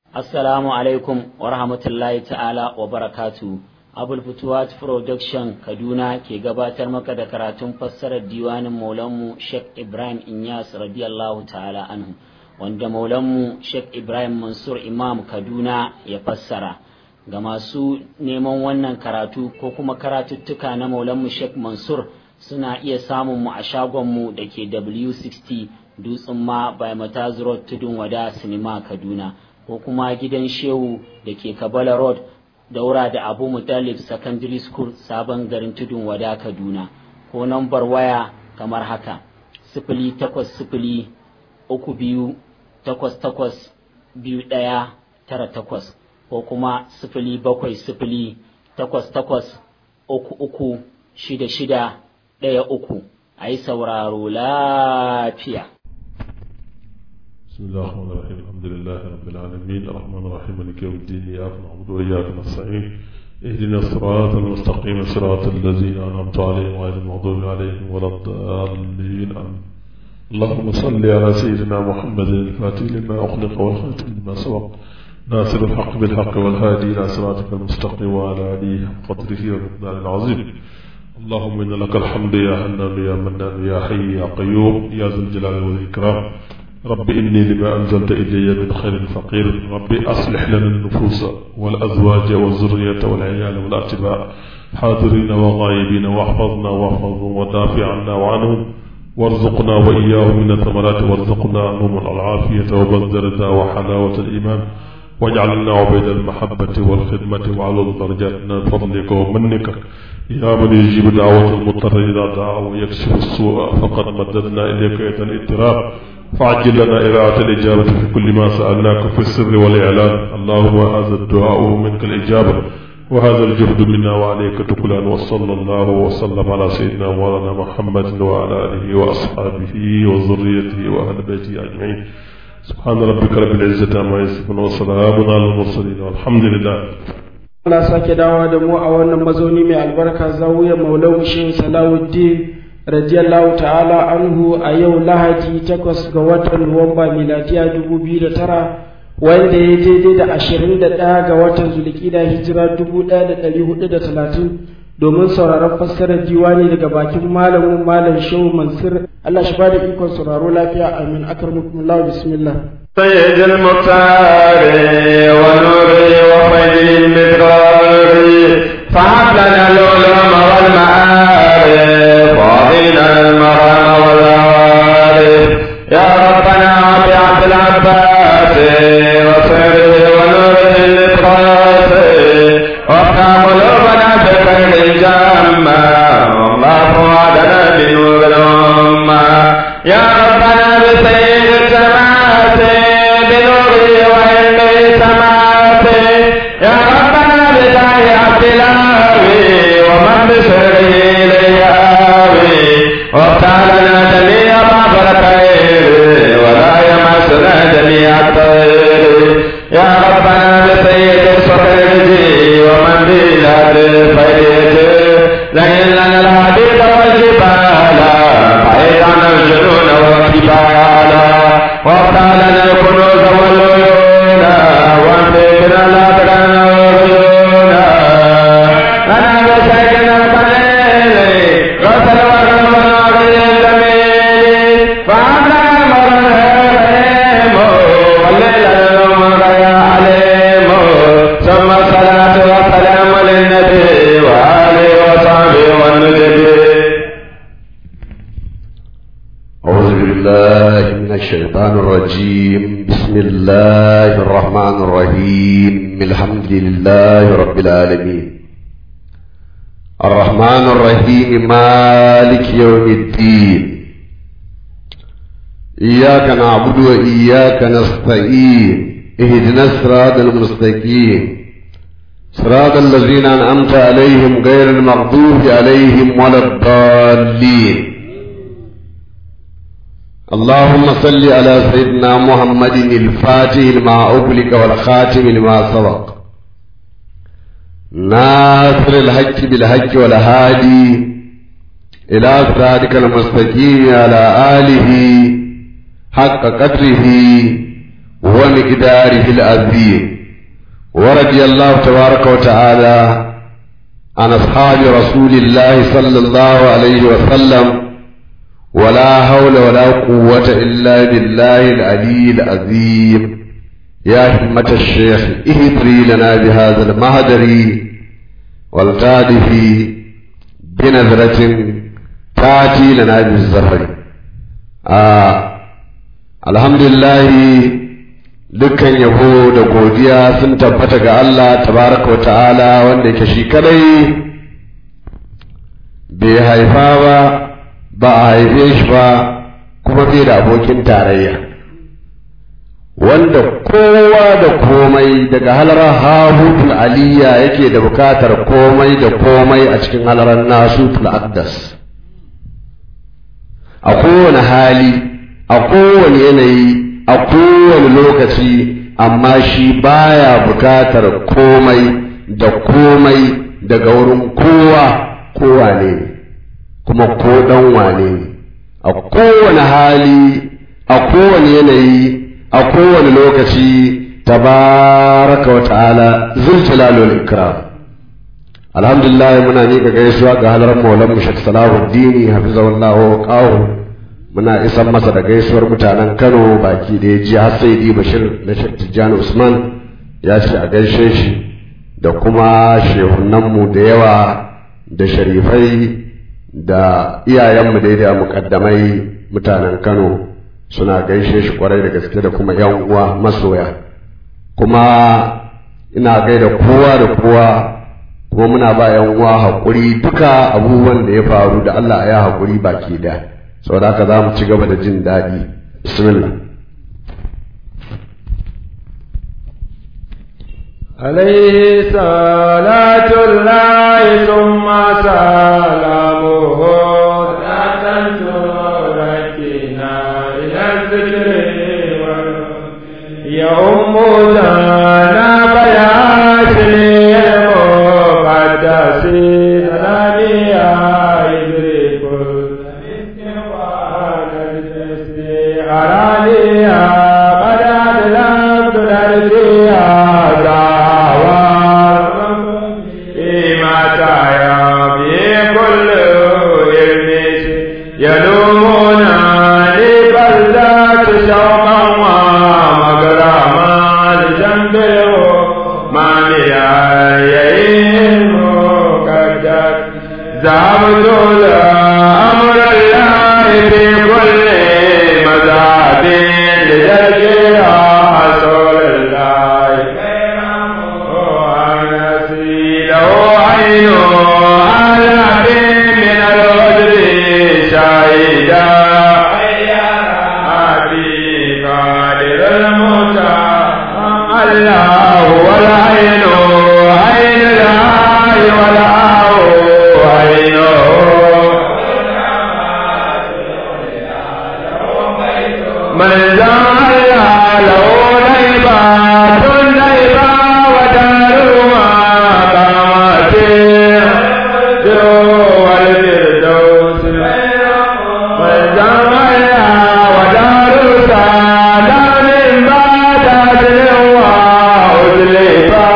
Assalamu alaikum wa rahmatullahi ta'ala wa barakatu. Abul Futuwat Production Kaduna ke gabatar maka da karatun fassarar diwanin Maulanmu Sheikh Ibrahim Inyas radiyallahu ta'ala anhu wanda Maulanmu Sheikh Ibrahim Mansur Imam Kaduna ya fassara. Ga masu neman wannan karatu ko kuma karatuttuka na Maulanmu Sheikh Mansur suna iya samun mu a shagonmu da ke W60 Dutsen ma by Mataz Road Tudun Wada Sinima Kaduna. ko kuma gidan shehu da ke kabala road daura da abu mutalib secondary school sabon garin tudun wada kaduna ko nambar waya kamar haka sifili takwas sifili uku biyu takwas takwas biyu ɗaya tara takwas ko kuma sifili bakwai sifili takwas takwas uku uku shida shida ɗaya uku a yi sauraro lafiya بسم الله الرحمن الرحيم الحمد لله رب العالمين الرحمن الرحيم مالك يوم الدين إياك نعبد وإياك نستعين اهدنا الصراط المستقيم صراط الذين أنعمت عليهم غير المغضوب عليهم ولا الضالين آمين اللهم صل على سيدنا محمد الفاتح لما أخلق والخاتم لما سبق ناصر الحق بالحق والهادي إلى صراطك المستقيم وعلى آله قدره ومقدار العظيم اللهم إن لك الحمد يا حنان يا منان يا حي يا قيوم يا ذا الجلال والإكرام رب إني لما أنزلت إلي من خير فقير رب أصلح لنا النفوس والأزواج والذرية والعيال والأتباع حاضرين وغائبين واحفظنا واحفظهم ودافع عنا وعنهم وارزقنا وإياهم من الثمرات وارزقنا عنهم العافية وبذرنا وحلاوة الإيمان واجعلنا عبيد المحبة والخدمة وعلى الدرجات من فضلك ومنك يا من يجيب دعوة المضطر إذا دعا ويكشف السوء فقد مددنا إليك يد الاضطراب فعجل لنا إراعة الإجابة في كل ما سألناك في السر والإعلان اللهم هذا الدعاء منك الإجابة وهذا الجهد منا وعليك تكلان وصلى الله وسلم على سيدنا مولانا محمد وعلى آله وأصحابه وذريته وأهل بيته أجمعين سبحان ربك رب العزة عما يصفون وسلام على المرسلين والحمد لله Allah sake dawowa da mu a wannan mazauni mai albarka zawiyar Maulana Shehu Salawuddin radiyallahu ta'ala anhu a yau Lahadi takwas ga watan Nuwamba miladiya dubu biyu da tara wanda ya daidai da ashirin da ɗaya ga watan Zulkida hijira dubu ɗaya da ɗari hudu da talatin domin sauraron fassarar diwani daga bakin malamin malam Shehu Mansur Allah shi bada ikon sauraro lafiya amin akramukumullah bismillah سيد المختار ونور وخير المدرار فهب لنا العلوم والمعارف وعطينا المرام والعوارف يا ربنا بعبد العباس وسره ونوره الإطراس وافتح قلوبنا بخير الجامة والله وعدنا بنور الأمة يا ربنا بسيد السماوات بنوره وعلمه سماوات يا ربنا بداية عبد الهاوي ومن بسره ليهاوي وافتح لنا جميع باب الخير ولا يمسنا جميع الطير يا ربنا بسيد الصخرج ومن بلاد الفيد لئن لنا الحديد والجبال بعيد عن الجنون والكبال وافتح لنا الكنوز والعيون وانفقنا الابدان والعيون انا بسيدنا القليل غسل وغل والعقل الجميل فعنا مرهم والليل النوم يا عليم ثم الصلاة والسلام للنبي وآله وصحبه والنجبي أعوذ بالله من الشيطان الرجيم بسم الله الرحمن الرحيم الحمد لله رب العالمين الرحمن الرحيم مالك يوم الدين إياك نعبد وإياك نستعين اهدنا الصراط المستقيم صراط الذين أنعمت عليهم غير المغضوب عليهم ولا الضالين اللهم صل على سيدنا محمد الفاتح لما أغلق والخاتم لما سبق ناصر الحق بالحق والهادي إلى صراطك المستقيم على آله حق قدره ومقداره العظيم ورضي الله تبارك وتعالى عن أصحاب رسول الله صلى الله عليه وسلم ولا حول ولا قوة إلا بالله العلي العظيم يا همة الشيخ اهدري لنا بهذا المهدر والتادف بنظرة تأتي لنا بالزهر آه الحمد لله dukkan yabo da godiya sun tabbata ga Allah tabaraka wa ta'ala wanda yake shi kadai bai haifa ba ba a haife shi ba kuma bai da abokin tarayya wanda kowa da komai daga halarar hahutul aliyya yake da bukatar komai da komai a cikin halarar nasutul aqdas a kowane hali a kowane yanayi a kowane lokaci amma shi baya bukatar komai da komai daga wurin kowa kowa ne kuma ko dan wane ne a kowane hali a kowane yanayi a kowane lokaci tabaraka wa ta'ala zuljalalul ikram alhamdulillah muna miƙa gaisuwa ga halar maulan mu shek salahuddin hafizahullahu wa qahu muna isan masa da gaisuwar mutanen Kano baki da ya ji har sai di Bashir na Sheikh Tijjani Usman ya ce a gaishe shi da kuma shehunanmu da yawa da sharifai da iyayenmu da da mukaddamai mutanen Kano suna gaishe shi kwarai da gaske da kuma yan uwa masoya kuma ina gaida kowa da kowa kuma muna ba yan uwa haƙuri duka abubuwan da ya faru da Allah ya haƙuri baki daya saboda haka za mu ci gaba da jin daɗi bismillah عليه صلاة الله ثم سلامه لا تنسركنا إلى الذكر يوم لنا بياتي المقدس ثانية يدرك أرانيها قد أدلمت نرجيها دعوى فيما تعيا به كل يلمس يلومنا لبلدات شوقا ومغرما لجنبه ما بأيهم مكدر ذهبت لأمر الله في كل مذهب لتركها رسول الله ونسي له عين على من العذر شهيدا أبي قادر الموتى الله والعين عين الله والعين عينه من زال له نيبات نيبا ودارهما قامته والفردوس من زال ودار سلام بعد دلوا أزلفا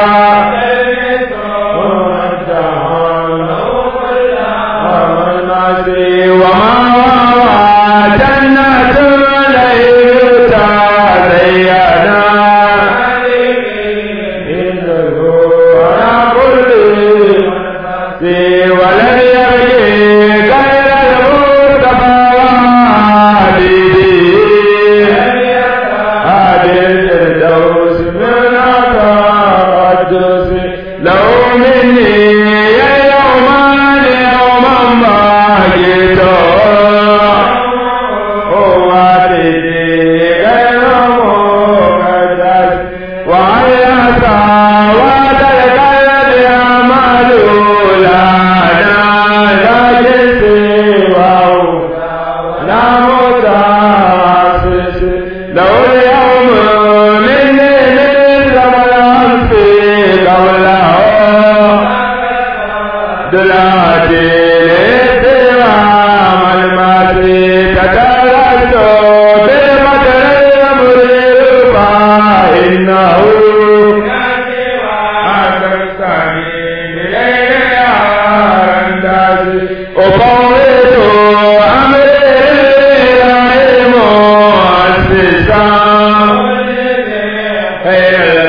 وما وما جنة ليتا زينا ولن يبكي غير المصطفى هذه الفردوس من التقدس لو مني يوما يوما ما جئت دلاتي لسوام الماتي تدرسو بالمدر المريبا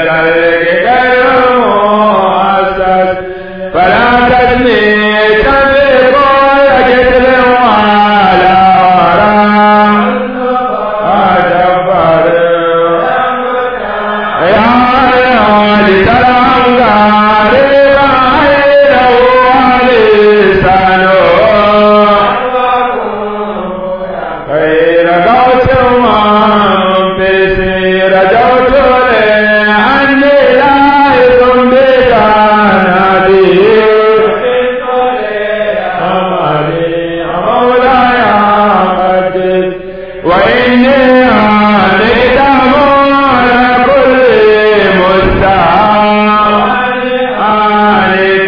الخلق غير مؤسس فلا تجني تنفق كل وعلى وراء أجبر يا علي ترى غاري عينه ولسانه خير قوت بسير جوت عني لا يكون بجانبي أمري مولاي قدس وإني عليك على كل مستعان عليك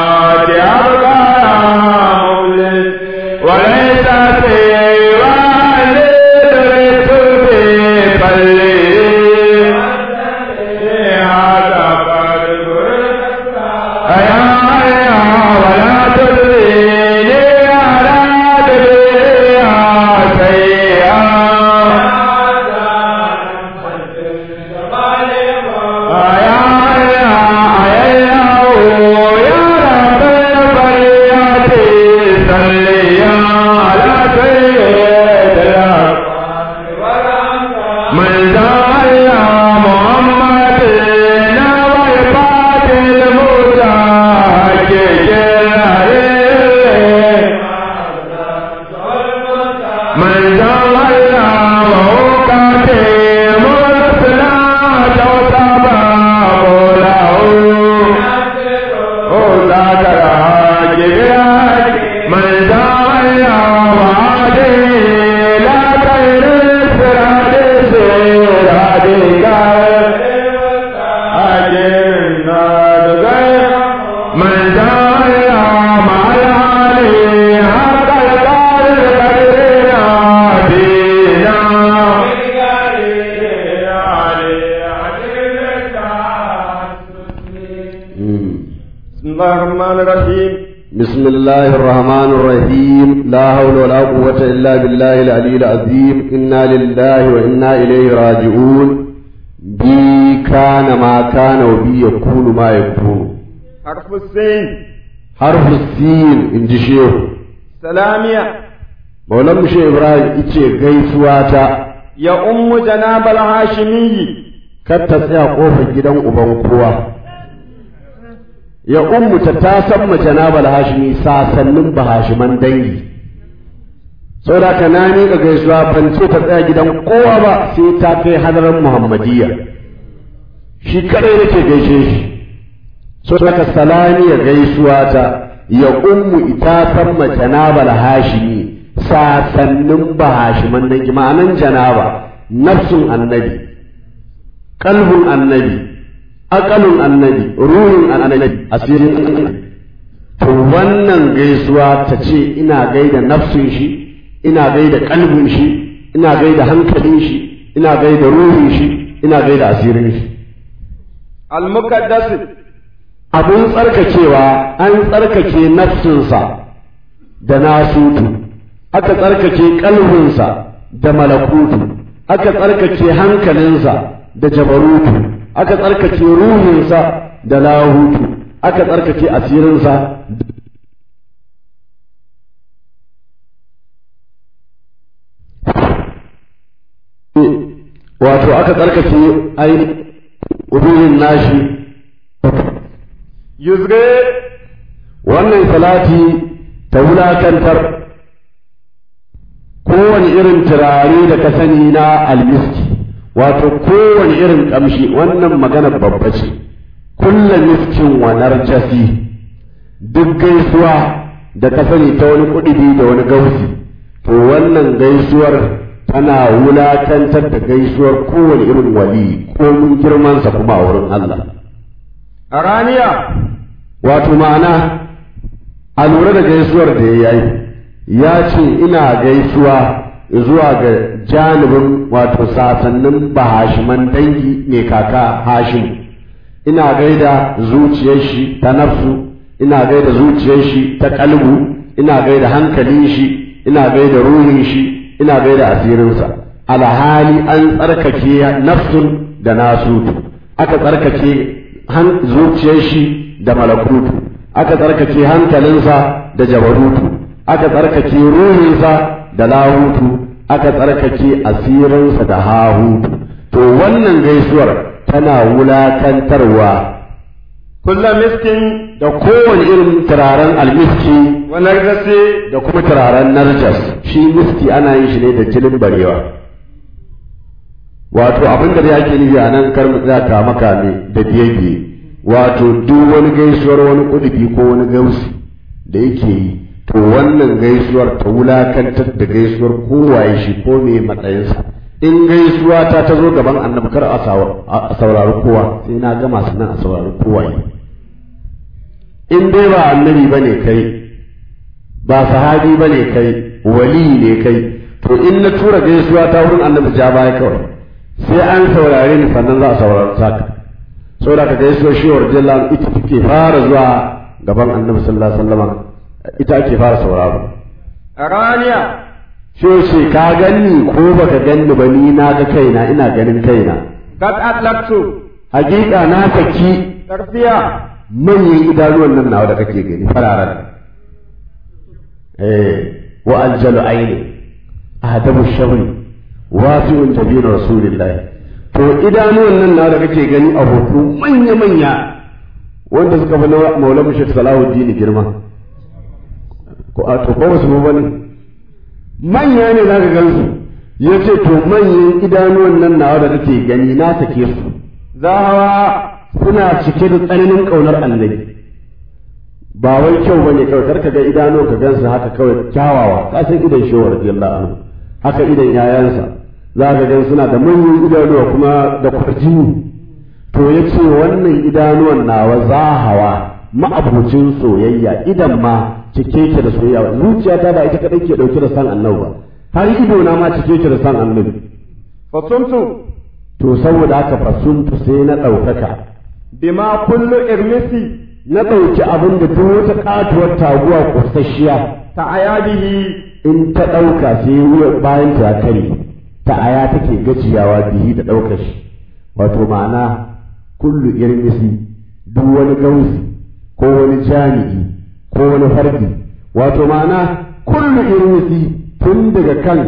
أبقى مولد وليس سوى للرسل بفلي هذا قلب أيا أيا ولا تدريني على دنيا سيئا أيا أيا أيا يا رب البريات صلي على سيدنا من زال محمد نويبات المتاجر من زال وقته مرسلا توتبا قوله ذاكر جبراج من زال وعده لا خير سراد سرادك أجرنا غير من زال مع العلي حق القدر قدرنا دينا بسم الله الرحمن الرحيم بسم الله الرحمن الرحيم لا حول ولا قوة إلا بالله العلي العظيم إنا لله وإنا إليه راجعون بي كان ما كان وبي يكون ما يكون حرف السين حرف السين إن جي شيخ سلامية مولم شيخ إبراهيم إيشي غيسواتا يا أم جناب الهاشمي كتا سيا قوفا جدا أبان قوة ya ummuta ta san mace na balhashimi sasannin bahashiman dangi saboda ka na miƙa gaisuwa ban ce ta tsaya gidan kowa ba sai ta kai hadarin muhammadiyya shi kadai nake gaishe shi saboda ka salami ya gaisuwa ta ya ummu ita san mace na balhashimi sasannin bahashiman dangi ma'anan janaba nafsun annabi kalbun annabi akalun annabi ruhin annabi asirin annabi to wannan gaisuwa ta ce ina gaida nafsin shi ina gaida kalbin shi ina gaida hankalin shi ina gaida ruhin shi ina gaida asirin shi المقدس abin tsarkakewa an tsarkake nafsinsa da nasutu aka tsarkake kalbinsa da malakutu aka tsarkake hankalinsa da jabarutu aka tsarkake ruhinsa da lahutu aka tsarkake asirinsa wato aka tsarkake ainihin ruhin nashi يزغي wannan salati ta wulakantar kowane irin turare da ka sani na almiski wato kowane irin kamshi wannan magana babba ce kulla miskin wa narjasi duk gaisuwa da ka sani ta wani kuɗi da wani gausi to wannan gaisuwar tana wulakantar da gaisuwar kowane irin wali ko mun girmansa kuma a wurin Allah أرانيا wato ma'ana a lura da gaisuwar da ya yi ya ce ina gaisuwa zuwa ga janibin wato sasannin bahashiman dangi ne kaka hashim ina gaida zuciyar shi ta nafsu ina gaida zuciyar shi ta kalbu ina gaida hankalin shi ina gaida ruhin shi ina gaida asirinsa alhali an tsarkake nafsun da nasutu aka tsarkake zuciyar shi da malakutu aka tsarkake hankalinsa da jabarutu aka tsarkake ruhinsa da lahutu aka tsarkake asirinsa da hahutu to wannan gaisuwar tana wulakantarwa kulla miskin da kowane irin turaren almiski wa nargasi da kuma turaren narjas shi miski ana yin shi ne da jinin barewa wato abin da yake nufi a nan kar mu tsaya ka maka ne da biyayye wato duk wani gaisuwar wani kudubi ko wani gausi da yake yi to wannan gaisuwar ta wulakantar da gaisuwar kowaye shi ko me matsayinsa in gaisuwa ta ta zo gaban annabi kar a saurari kowa sai na gama sannan a saurari kowaye in dai ba annabi bane kai ba sahabi bane kai wali ne kai to in na tura gaisuwa ta wurin annabi ja baya kawai sai an saurare ni sannan za a saurari saka saboda ka gaisuwar shi wa rajallan ita take fara zuwa gaban annabi sallallahu alaihi wasallam ita ake fara sauraro araniya shi ce ka ganni ko baka ganni ba ni na ga kaina ina ganin kaina kad atlaqtu hakika na saki tarfiya manyan idanuwan nan nawa da kake gani fararen eh wa aljalu aini ahdabu shabri wasi'un jabin rasulillah to idanuwan nan nawa da kake gani a hoto manya manya wanda suka fi maula mushrik salahuddin girma ko a to ko wasu bane manya ne za ka gansu ya ce to manyan idanuwan nan nawa da kake gani na sake su zahawa suna cike da tsananin ƙaunar annabi ba wai kyau bane kawai kar ka ga idanuwan ka gansu haka kawai kyawawa ka san idan shawar radiyallahu anhu haka idan yayansa za ka gan suna da manyan idanuwa kuma da kwarjini to ya ce wannan idanuwan nawa zahawa ma'abucin soyayya idan ma cike ke da soyayya zuciyata ba ita kadai ke dauke da san annabi ba har ido na ma cike ke da san annabi fasuntu to saboda haka fasuntu sai na ɗaukaka bima kullu irmisi na ɗauki abin da duk wata katuwar taguwa kusasshiya ta ayabihi in ta ɗauka sai wuya bayan ta kare ta aya take gajiyawa bihi da ɗaukar shi wato ma'ana kullu irmisi duk wani gausi ko wani jami'i ko wani fardi wato ma'ana kullu irmisi tun daga kan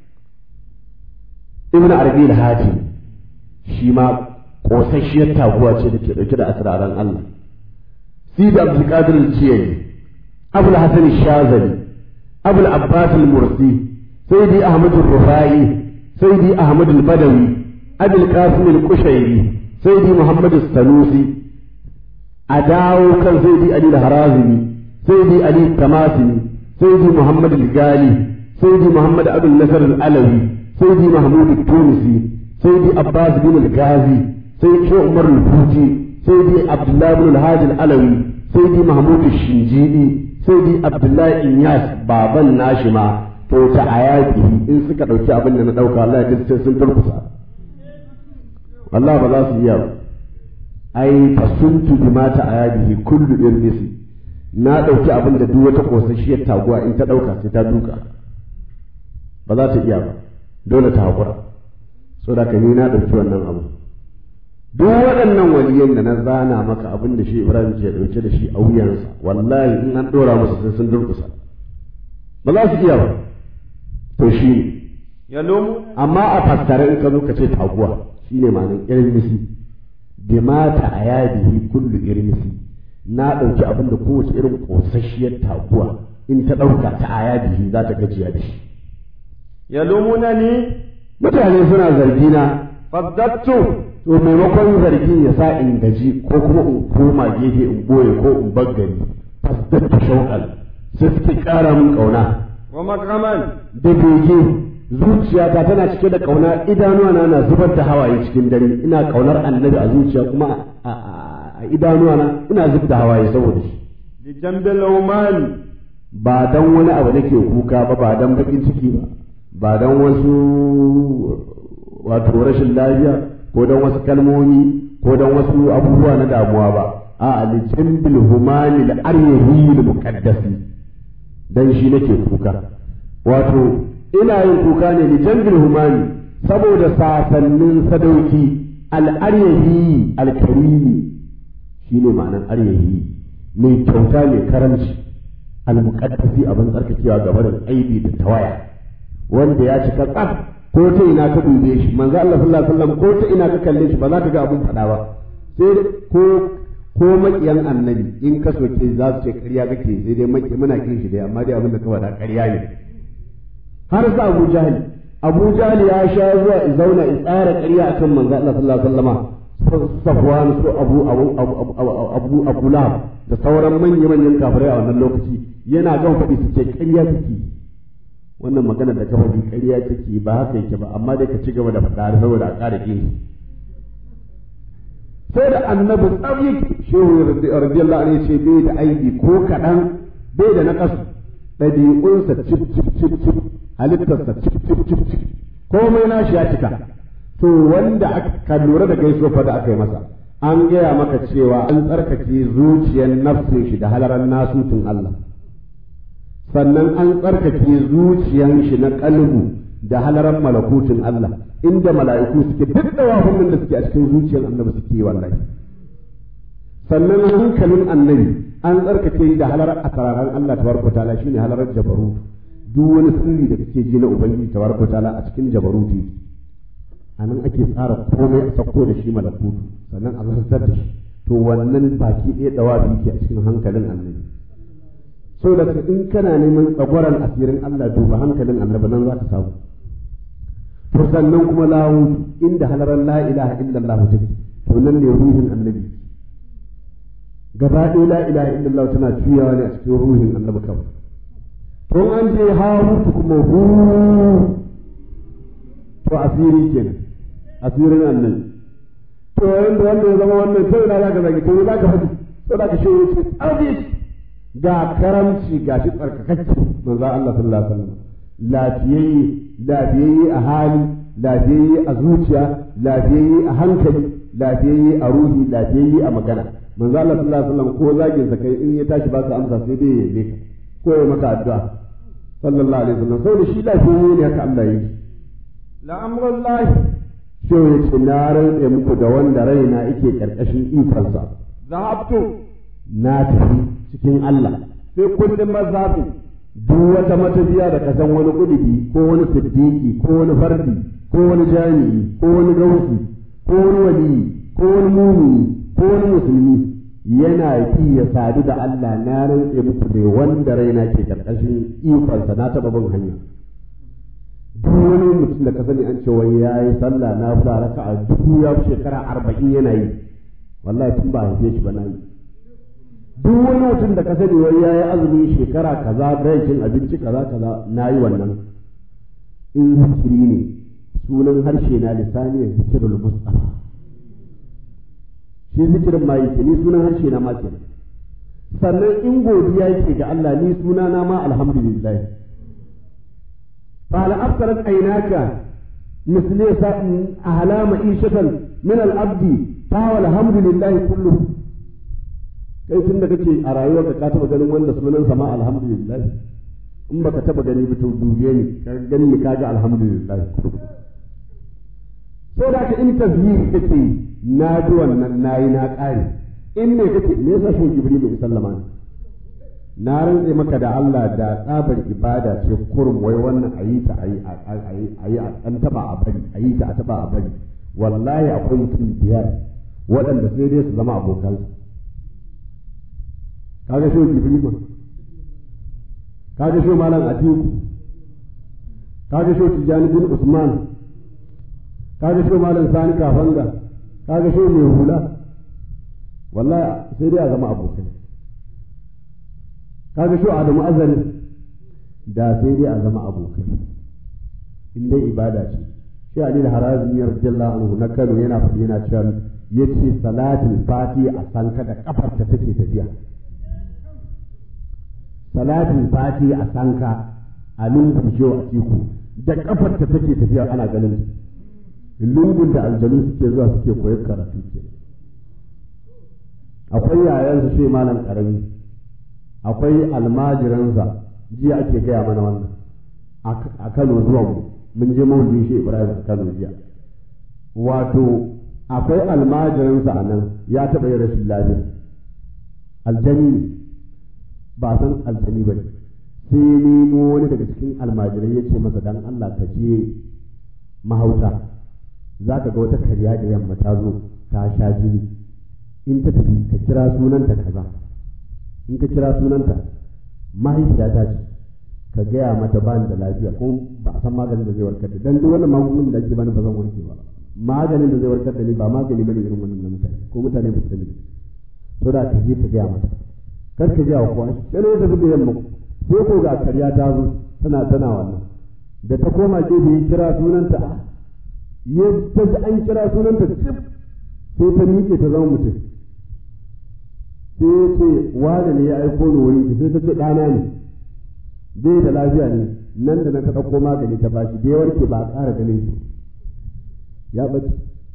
ibn arabi al-hatim shi ma kosasshiyar taguwa ce da ke dauke da asraran Allah sidi abdul qadir al-jiyani abul hasan al-shazali abul abbas al-mursi sayyidi ahmad al-rufai sayyidi ahmad al-badawi abul qasim al-kushairi sayyidi muhammad al-sanusi a dawo kan sayyidi ali al-harazimi sayyidi ali al-tamasini sayyidi muhammad al-gali sayyidi muhammad abul nasr al-alawi sayyidi mahmud al-tunisi sayyidi abbas bin al-ghazi sayyidi umar al-futi sayyidi abdullah bin al-hadi al-alawi sayyidi mahmud al-shinjidi sayyidi abdullah inyas baban nashi ma to ta ayati in suka dauki abin da na dauka Allah ya sai sun turkusa Allah ba za su iya ba ai fasuntu bima ta ayatihi kullu irmisi na dauki abin da duk wata kosasshiyar taguwa in ta dauka sai ta duka ba za ta iya ba dole ta hakura so da ni na dauki wannan abu duk waɗannan waliyan da na zana maka abin da shi Ibrahim ke dauke da shi a wuyansa wallahi in an dora musu sai sun durkusa ba za su iya ba to shi ne ya lomu amma a fassara in ka zo ka ce taguwa shine ma'anar irmisi bi mata a yadihi kullu irmisi na ɗauki abin da kowace irin ƙosasshiyar taguwa in ta ɗauka ta a yadihi za ta gajiya da shi ya lumuna ni mutane suna zargi na faddattu to maimakon zargin ya sa in gaji ko kuma in koma gefe in boye ko in baggari fasdattu shauƙal sai suke ƙara min ƙauna wa makraman da bege zuciyata tana cike da kauna idanuwa na na zubar da hawaye cikin dare ina kaunar annabi a zuciya kuma a idanuwa na ina zub da hawaye saboda shi li jambil umani ba dan wani abu nake kuka ba ba dan bakin ciki ba ba dan wasu wato rashin lafiya ko dan wasu kalmomi ko dan wasu abubuwa na damuwa ba a li jambil humani al aryahi al muqaddasi dan shi nake kuka wato ina yin kuka ne li jambil humani saboda sasannin sadauki al'aryahi alkarimi shine ma'anar aryahi mai kyauta mai karamci al-muqaddasi abin tsarkakewa gaba da aibi da tawaya wanda ya cika tsaf ko ta ina ka dube shi manzo Allah sallallahu alaihi wasallam ko ta ina ka kalle shi ba za ka ga abun fada ba sai ko ko makiyan annabi in ka soke za su ce ƙarya kake sai dai maki muna kin shi dai amma dai abin da ka faɗa ƙarya ne har sa Abu Jahal Abu Jahal ya sha zuwa in zauna in tsara ƙarya akan manzo Allah sallallahu alaihi wasallama Safwan su Abu Abu Abu Abu Lahab da sauran manya-manyan kafirai a wannan lokaci yana gan faɗi su ce ƙarya kake wannan magana da kafa bi ƙarya take ba haka yake ba amma dai ka ci gaba da faɗa saboda a ƙara kin sai da annabi tsabi shehu radiyallahu anhu ce bai da aiki ko kaɗan bai da naƙasu ɗabi'unsa cip cip cip cip halittarsa cip cip cip cip komai nashi ya cika to wanda aka lura da gaiso fa da aka yi masa an gaya maka cewa an tsarkake zuciyar nafsin shi da halaran nasutun Allah sannan an tsarkake zuciyan shi na kalbu da halaran malakutun Allah inda mala'iku suke duk da wafin da suke a cikin zuciyar annabi suke yi wallahi sannan hankalin annabi an tsarkake da halarar asararan Allah tabaraka ta'ala shine halarar jabarut duk wani sirri da kake ji na ubangiji tabaraka ta'ala a cikin jabaruti anan ake tsara komai a sako da shi malakutu sannan a zartar da shi to wannan baki ɗaya dawabi ke a cikin hankalin annabi so da in kana neman tsagwaran asirin Allah duba hankalin annabi nan za ka samu to sannan kuma lahu inda halaran la ilaha illallah take to nan ne ruhin annabi gaba ɗaya la ilaha illallah tana juyawa ne a cikin ruhin annabi kawai to an je harutu kuma hu to asiri kenan asirin annabi to yanda wanda ya zama wannan sai na zaka zagi to za ka faɗi to za ka shi ce ga karamci ga shi tsarkakakke manzo Allah sallallahu alaihi wasallam lafiyayye lafiyayye a hali lafiyayye a zuciya lafiyayye a hankali lafiyayye a ruhi lafiyayye a magana manzo Allah sallallahu alaihi wasallam ko zagin sa kai in ya tashi ba ka amsa sai dai ya yabe ka ko ya maka addu'a sallallahu alaihi wasallam saboda shi lafiyayye ne haka Allah yi la amrullahi shi ya ce na rantse muku da wanda raina yake karkashin ikonsa zahabtu na tafi cikin Allah fi kulli mazhabin duk wata matafiya da ka san wani kudubi ko wani siddiqi ko wani fardi ko wani jami'i ko wani gausi ko wani wali ko wani mumini ko wani musulmi yana fi ya sadu da Allah na rantse muku da wanda raina ke karkashin ikonsa na taba bin hanya duk wani mutum da ka sani an ce wai yayi sallah na fara raka'a dubu ya fi shekara arba'in yana yi wallahi tun ba haife shi ba na yi duk wani mutum da ka sani wai ya yi azumi shekara kaza bai cin abinci kaza kaza na yi wannan in zikiri ne sunan harshe na lisani ya zikirul mustafa shi zikirin ma yake ni sunan harshe na ma kenan sannan in godiya yake ga Allah ni suna na ma alhamdulillah fa al-afsarat aynaka misli ahlama ishatan min al-abdi fa alhamdulillah kulluhu kai tun da kake a rayuwarka ka taba ganin wanda sunan sama alhamdulillah in baka taba gani ba to dube ni ka gani ni kaga alhamdulillah so da ka in tazhiri kake na ji wannan nayi na kare in ne kake me yasa shi jibril bai sallama ni na rantse maka da Allah da tsabar ibada ce kurum wai wannan ayi ta ayi ayi ayi a dan taba a bari ayi ta a taba a bari wallahi akwai mutum biyar waɗanda sai dai su zama abokansu kaga shi Ibrahim kaga shi malam Atiku kaga shi Tijani bin Usman kaga shi malam Sani Kafanga kaga shi mai hula wallahi sai dai a zama abokai kaga shi Adamu Azari da sai dai a zama abokai in dai ibada ce shi Ali al-Harazi radiyallahu anhu na Kano yana faɗi yana cewa yace salatul fati a sanka da kafar ta take tafiya salatin fati a sanka a lungun shewa a tiku da kafar ta take tafiya ana ganin lungun da aljanu suke zuwa suke koyar karatu ke akwai yayansa shi malam karami akwai almajiransa jiya ake gaya mana wannan a kano zuwa mu mun je maulidi shi ibrahim a kano jiya wato akwai almajirinsa a nan ya taɓa yin rashin lafiya aljani ne ba san aljani ba ne sai nemo wani daga cikin almajirai ya ce masa dan Allah ka je mahauta za ka ga wata karya da yamma ta zo ta sha jini in ta tafi ka kira sunanta kaza in ka kira sunanta mahaifiyata ce ka gaya mata ba da lafiya ko ba a san maganin da zai warkar da dan duk wannan magungunan da ake bani ba zan warke ba maganin da zai warkar da ni ba magani bane irin wannan na mutane ko mutane ba su sani so da ka je ka gaya mata kar ka gaya wa kowa sai ne tafi da yamma sai ko ga karya ta zo tana tana wannan da ta koma gefe ya kira sunanta ya ta ji an kira sunanta cif sai ta miƙe ta zama mutum sai ya ce wane ne ya aiko ni wurin ki sai ta ce ɗana ne bai da lafiya ne nan da nan ta ɗauko magani ta bashi da ya warke ba a ƙara ganin shi ya ɓace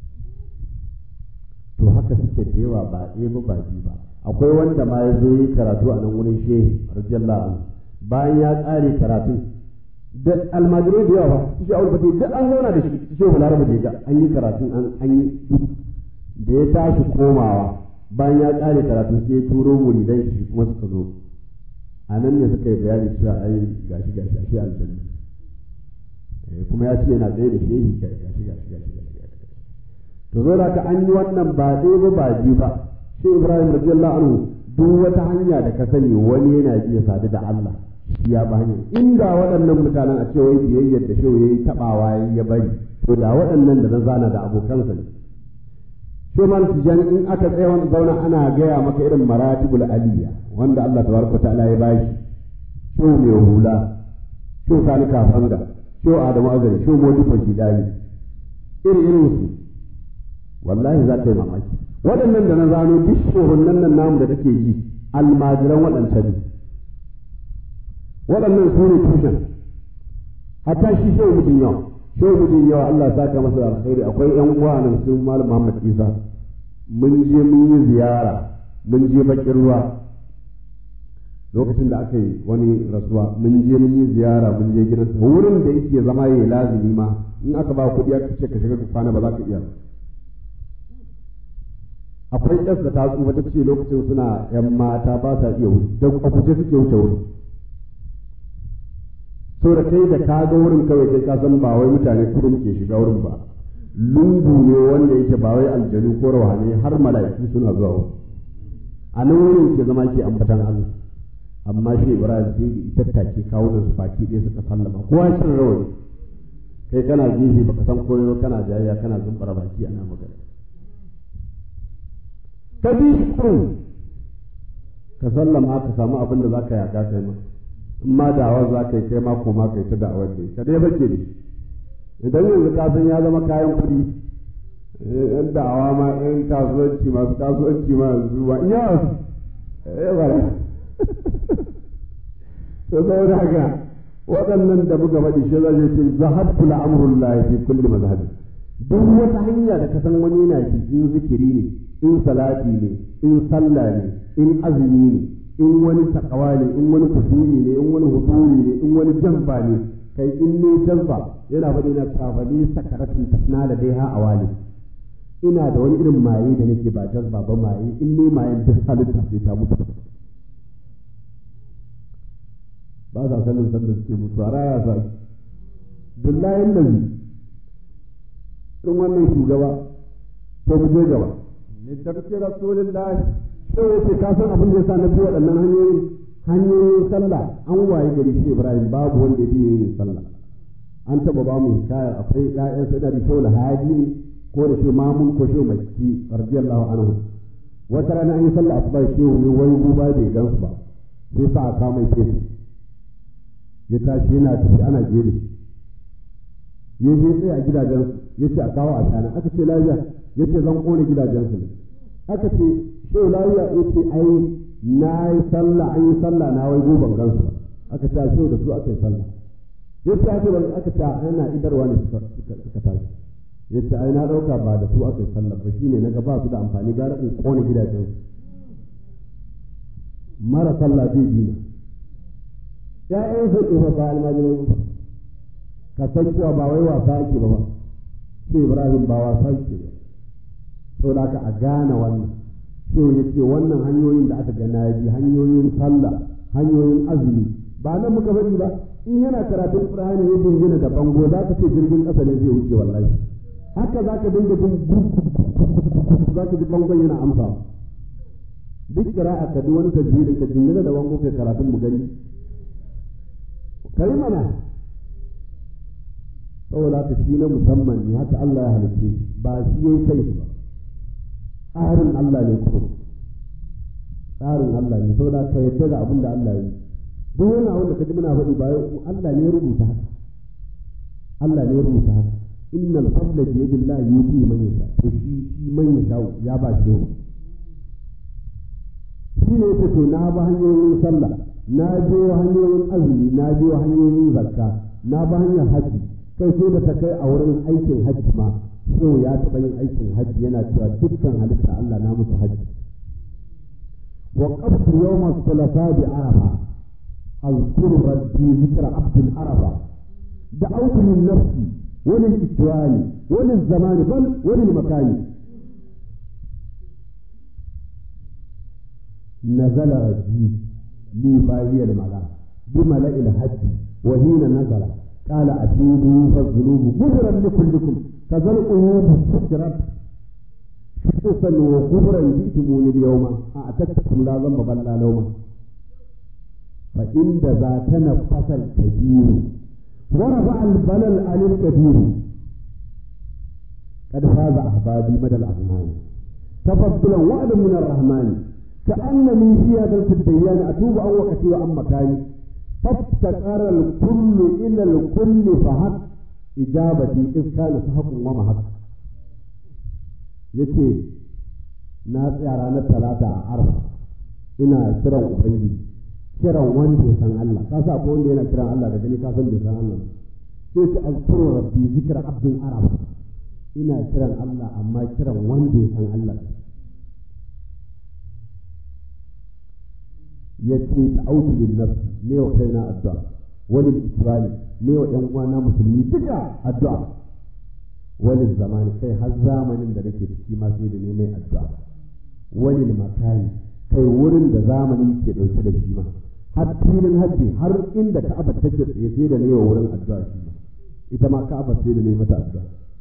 to haka suke da yawa ba ɗaya ba ba biyu ba akwai wanda ma ya zo yi karatu a nan wurin shehu radiyallahu anhu bayan ya ƙare karatu da almajirai da yawa su shi aure fate duk an zauna da shi su shehu laraba da ga an yi karatu an yi duk da ya tashi komawa bayan ya ƙare karatu sai ya turo muridan shi kuma suka zo a nan ne suka yi bayani cewa ai gashi gashi ashe aljanna kuma ya ce yana tsaye da shehi gashi gashi gashi gashi to zo da ka an yi wannan ba ɗaya ba ba biyu ba shi Ibrahim radiyallahu anhu duk wata hanya da ka sani wani yana iya sadu da Allah shi ya ba hanyar inda waɗannan mutanen a ce wai biyayyar da shehu yayi tabawa ya bari to da waɗannan da na zana da abokansa ne Shomal Tijan in aka tsaya wani zauna ana gaya maka irin maratibul aliyya wanda Allah tabaraka ta'ala ya bashi sho mai hula sho sani kafanga sho Adamu Azari sho Modi Fajidani iri irin su wallahi za ka yi mamaki waɗannan da na zano duk shohunnan nan namu da take ji almajiran waɗancan ne waɗannan su ne tushen hatta shi shehu mutum yawa shehu mutum yawa Allah ya saka masa da alkhairi akwai ƴan uwa nan sun malam Muhammad Isa mun je mun yi ziyara mun je bakin ruwa lokacin da aka yi wani rasuwa mun je mun yi ziyara mun je gidansa wurin da yake zama yayi lazimi ma in aka ba kuɗi aka ce ka shiga ka kwana ba za ka iya akwai ƴas da ta tsufa ta ce lokacin suna ƴan mata ba sa iya wuce da a guje suke wuce wurin so da kai da ka ga wurin kawai kai ka san ba wai mutane kudin ke shiga wurin ba lungu ne wanda yake ba wai aljanu ko rawani har mala'iku suna zuwa wurin a nan wurin ke zama ke ambatan Allah amma shi Ibrahim sai da tattake kawo da su baki ɗaya suka sallama kowa cin rawani kai kana gefe baka san koyo kana jayayya kana zumbara baki ana magana ka bi shi ka sallama ka samu abin da zaka yaga kai ma in ma da'awar za ka yi kai ma koma kai ta da'awar da ka dai bake ne idan yanzu ka san ya zama kayan kuɗi yan da'awa ma yan kasuwanci masu kasuwanci ma yanzu ba iya ya bara to saboda haka waɗannan da muka faɗi shi zai ce zahabtu la'amrul lahi fi kulli mazhabi duk wata hanya da ka san wani yana ki in zikiri ne in salati ne in sallah ne in azumi ne in wani takawa ne in wani kusuri ne in wani huduri ne in wani jamba ne kai in ne jamba yana faɗi na tafali sakaratun tasna da dai ha a wali ina da wani irin maye da nake ba jazba ba maye in ne mayen duk halitta sai ta mutu ba sa sanin sanda suke mutu a raya sa billahi nabi in wannan shugaba to mu je gaba ne tarki rasulullahi sai yace ka san abin da yasa na bi waɗannan hanyoyin hanyoyin sallah an waye gari shi Ibrahim babu wanda ya biye yin sallah an taba ba mu hikayar akwai ƴaƴan sai da Shaul Haji ne ko da shi Mamun ko shi Makki radiyallahu anhu wata rana an yi sallah asuba shi ne wai guba bai gansu ba sai sa aka mai fesu ya tashi yana tafi ana jere ya je tsaye a gidajensu ya ce a kawo a shana aka ce lafiya ya ce zan kone gidajensu ne aka ce shehu lafiya ya ce ai na yi sallah an yi sallah na wai goban gansu ba aka ce a shehu da su aka yi sallah ya ce aka bari aka ce ana idarwa ne suka tashi ya ce ai na ɗauka ba da su aka yi sallah ba shine na ba su da amfani gara in kone gidajensu mara sallah zai dina ya'yan su ɗofa ba almajirai ba ka san cewa ba wai wasa ake ba ba sai ibrahim ba wasa ake ba saboda haka a gane wannan shehu ya ce wannan hanyoyin da aka ga na bi hanyoyin sallah hanyoyin azumi ba nan muka bari ba in yana karatun Qur'ani ya dingina da bango za ka ce jirgin ƙasa ne zai wuce wallahi haka za ka dinga jin za ka ji bangon yana amsa duk kira'a ka duk wani tajwidin ka dingina da bango kai karatun mu gani kai mana saboda haka shi na musamman ne haka Allah ya halitta ba shi yayi kai ba tsarin Allah ne kuma tsarin Allah ne saboda ka yadda da abin da Allah ya yi duk wani abin da ka ji muna faɗi ba Allah ne ya rubuta haka Allah ne ya rubuta haka innal fadla bi yadillahi yuti man yasha to shi shi man yasha ya ba shi shi ne yake to na ba hanyoyin sallah na je hanyoyin azumi na je hanyoyin zakka na ba hanyar haji kai sai da ta kai a wurin aikin hajji ma so ya taɓa yin aikin hajji yana cewa dukkan halitta Allah na musu hajji wa qabtu yawma thulatha bi arafa azkuru rabbi zikra abdin arafa da'awtu min nafsi wa lil ikwani wa lil zamani bal wa lil makani نزل رجي لي باهي الملا بملأ الحج وحين نزل قال أتوبوا فالذنوب غفرا لكلكم كذا القلوب سكرت خصوصا وغفرا جئتموني اليوم أعتقتكم لا ذنب بل لا لوم فإن ذا تنفس الكبير ورفع البلل عن الكبير قد فاز أحبابي مدى الأغنام تفضلا وعدا من الرحمن كأنني في هذا الديان أتوب أو وقتي وأم مكاني فافتقر الكل إلى الكل فحق إجابتي إذ كان سحق ومحق yace na tsaya ranar talata a arfa ina kiran ubangiji kiran wanda ya san Allah ka sa ko wanda yana kiran Allah da gani ka san bai san Allah sai ta azkuru rabbi zikra abdin arab ina kiran Allah amma kiran wanda ya san Allah yace ta'awtu lin nafs ne wa kaina addu'a wani isra'ili ne wa ɗan uwana musulmi duka addu'a wani zamani kai har zamanin da nake ciki ma sai da ne mai addu'a wani makani kai wurin da zamani ke ɗauke da shi ma har filin hajji har inda ka'aba take tsaye sai da ne wa wurin addu'a shi ma ita ma ka'aba sai da ne mata addu'a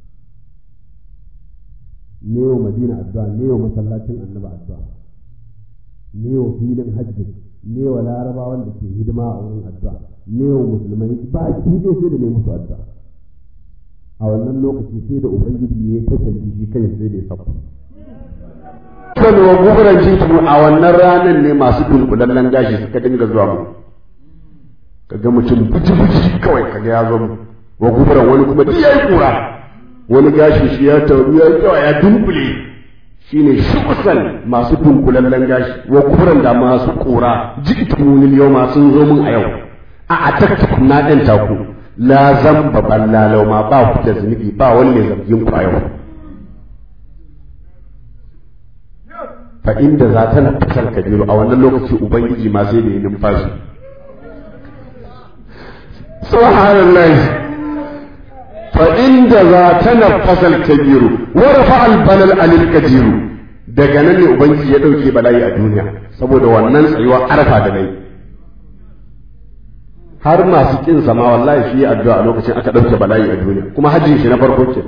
ne wa madina addu'a ne wa masallacin annaba addu'a ne wa filin hajji ne wa larabawan da ke hidima a wurin addu'a ne wa musulmai ba ki dai sai da ne musu addu'a a wannan lokaci sai da ubangiji ya ta tafi shi kai sai da ya saba kan wa guguran jitu a wannan ranar ne masu dunkulallen gashi suka dinga zuwa mu kaga mutum buji-buji kawai kaga ya zo mu wa guguran wani kuma duk yayi kura wani gashi shi ya tauri ya yawa ya dunkule shine shukusan masu dunkulallen gashi wa guguran da masu kura jitu mun yau ma sun zo mun a yau a atakta na ɗan taku la zamba ballalau ma ba ku da zunubi ba wani mai zargin ku a yau fa inda za ta nafsar kabiru a wannan lokaci ubangiji ma sai da yi numfashi subhanallah fa inda za ta nafsar kabiru wa rafa albalal alil kajiru daga nan ne ubangiji ya dauke bala'i a duniya saboda wannan tsayuwa arfa da nayi har masu kin sama wallahi shi addu'a a lokacin aka dauke bala'i a duniya kuma hajjin shi na farko ke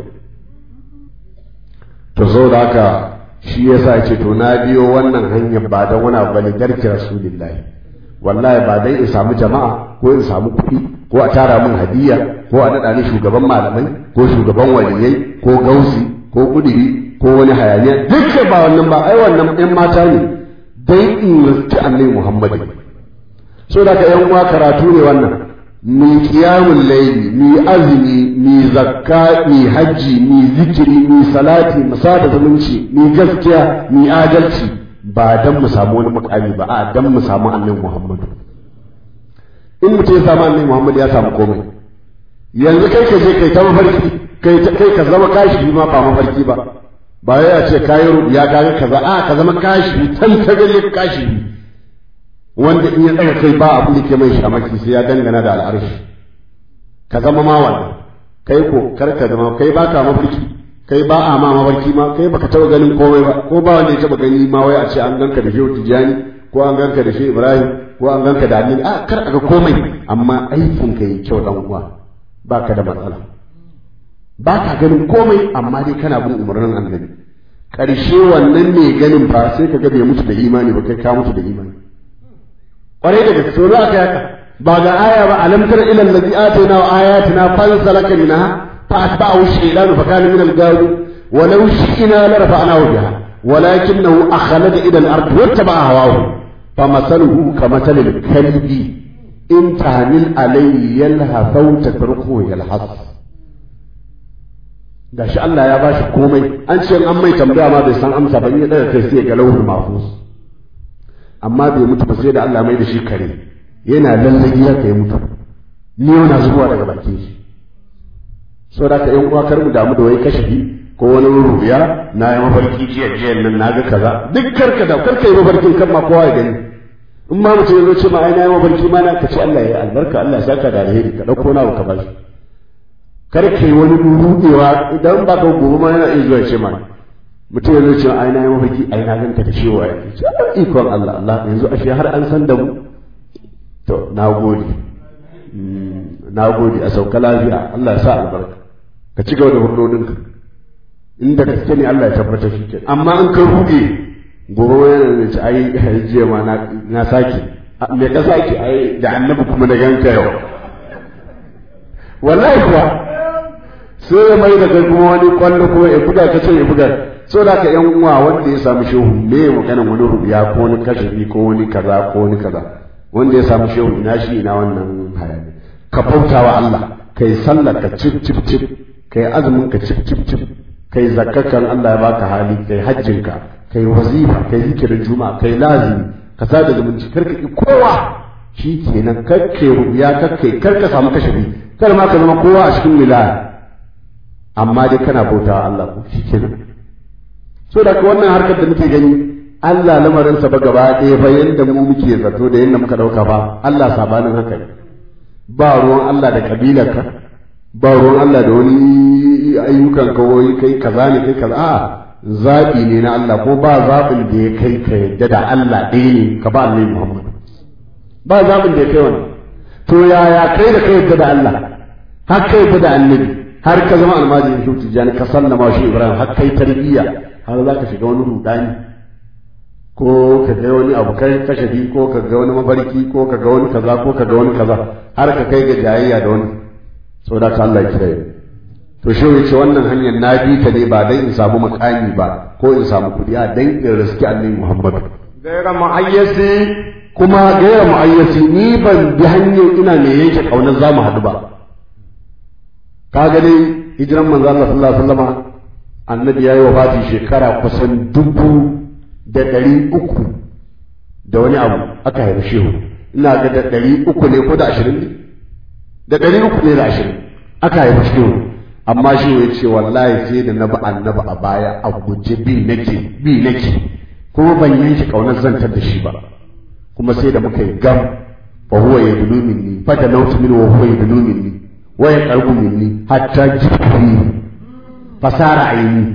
to zo da haka shi yasa ya ce to na biyo wannan hanyar ba don wani abu bane garki rasulillahi wallahi ba dai in samu jama'a ko in samu kuɗi ko a tara min hadiya ko a naɗa ni shugaban malamai ko shugaban waliyai ko gausi ko kudiri ko wani hayaniya dukkan ba wannan ba ai wannan ɗan mata ne dai in riski annabi muhammadu so da ka yan uwa karatu ne wannan mi qiyamul layli mi azumi mi zakka mi hajji mi zikiri mi salati mu sada zumunci mi gaskiya mi adalci ba dan mu samu wani mukami ba a dan mu samu annabi Muhammad in mutum ya samu annabi Muhammad ya samu komai yanzu kai ka je kai ta mafarki kai kai ka zama kashi ma ba mafarki ba ba ya ce kayi ya kaga kaza a ka zama kashi tan ta gale kashi wanda in ya ɗaga kai ba abin da ke mai shamaki sai ya dangana da al'arshi ka zama ma wannan kai ko kar ka zama kai baka mafarki kai ba a ma mafarki ma kai baka taba ganin komai ba ko ba wanda ya taba gani ma wai a ce an ganka da shehu tijani ko an ganka da shehu ibrahim ko an ganka da annabi a kar ga komai amma aikin ka yi kyau dan uwa baka da matsala ba ka ganin komai amma dai kana bin umarnin annabi ƙarshe wannan mai ganin ba sai ka ga bai mutu da imani ba kai ka mutu da imani ƙwarai da gaske za ka yaka ba ga aya ba alam tara ila allazi atayna wa ayatina fansalaka minha fa atba'ahu shaytanu fa kana min al-gawi wa law shi'na la rafa'nahu biha walakinahu akhlada ila al-ard wattaba'a hawahu فمثله كمثل الكلب إن تهمل عليه يلهث أو تتركه يلهث da shi Allah ya bashi komai an ce an mai tambaya ma bai san amsa ba in ya daga kai sai ga lauhul mahfuz amma bai mutu ba sai da Allah mai da shi kare yana lallagi ya kai mutu ni yana zuwa daga bakin shi saboda ka yan uwa kar mu damu da wai kashafi ko wani rubiya na yi mafarki jiya jiya nan na ga kaza duk karka da karka yi mafarkin kan ma kowa ya gani in ma mutum ya zo ce ma ai na yi mafarki ma na ka ce Allah ya yi albarka Allah ya saka da alheri ka dauko na ka bashi kar ka yi wani rudewa idan ba ka gobe ma yana iya zuwa ce ma mutum ya zo ce ai na yi mafarki ai na ganka da ciwo ai ce ikon Allah Allah yanzu ashe har an san da mu to na gode na gode a sauka lafiya Allah ya sa albarka ka ci gaba da hurdodinka inda gaske ne Allah ya tabbatar shi ke amma in ka ruge gobe yana da ci ai jiya ma na na sake me ka sake ai da annabi kuma da ganka yau wallahi kuwa sai ya mai da kai kuma wani kwallo kuma ya buga ka ce ya buga so da ka yan uwa wanda ya samu shehu me ya magana wani rubiya ko wani kashafi ko wani kaza ko wani kaza wanda ya samu shehu ina shi ina wannan hayani ka bautawa Allah kai sallar ka cip cip cip kai azumin ka cip cip cip kai zakkakan Allah ya baka hali kai hajjinka kai wazifa kai zikirin juma'a kai lazimi ka sada zumunci karka ki kowa shi kenan karke rubiya karke karka samu kashafi kar ma ka zama kowa a cikin wilaya amma dai kana bauta Allah ko shi kenan so da wannan harkar da muke gani Allah lamarinsa ba gaba ɗaya ba yanda mu muke zato da yanda muka ɗauka ba Allah sabanin haka ne ba ruwan Allah da kabilarka ba ruwan Allah da wani ayyukan kawai kai kaza ne kai kaza a zaɓi ne na Allah ko ba zaɓin da ya kai ka yadda da Allah ɗaya ne ka ba Annabi Muhammad ba zaɓin da ya kai wani to yaya kai da kai yadda da Allah har kai yadda da Annabi har ka zama almajirin shi tijjani ka sallama shi Ibrahim har kai tarbiyya har za ka shiga wani rudani ko ka ga wani abu kai kashafi ko ka ga wani mafarki ko ka ga wani kaza ko ka ga wani kaza har ka kai ga jayayya da wani saboda ka Allah ya kira to shi yace wannan hanyar na bi ta ne ba dan in samu makami ba ko in samu kudi a dan in riski annabi Muhammad gaira ma'ayyasi kuma gaira mu'ayyasi ni ban bi hanyar ina mai yanke kaunar zamu haɗu ba ka ga dai hijiran manzo Allah sallallahu alaihi wasallama annabi yayi wafati shekara kusan dubu da ɗari uku da wani abu aka haifi shehu ina ga da ɗari uku ne ko da ashirin ne da ɗari uku ne da ashirin aka haifi shehu amma shehu ya ce wallahi sai da na bi annabi a baya a guje bi nake bi nake kuma ban yanke kaunar zantar da shi ba kuma sai da muka yi gam fa huwa yadlu minni fa da nautu min wa huwa yadlu minni wa yaqrabu minni hatta jibri fasara aini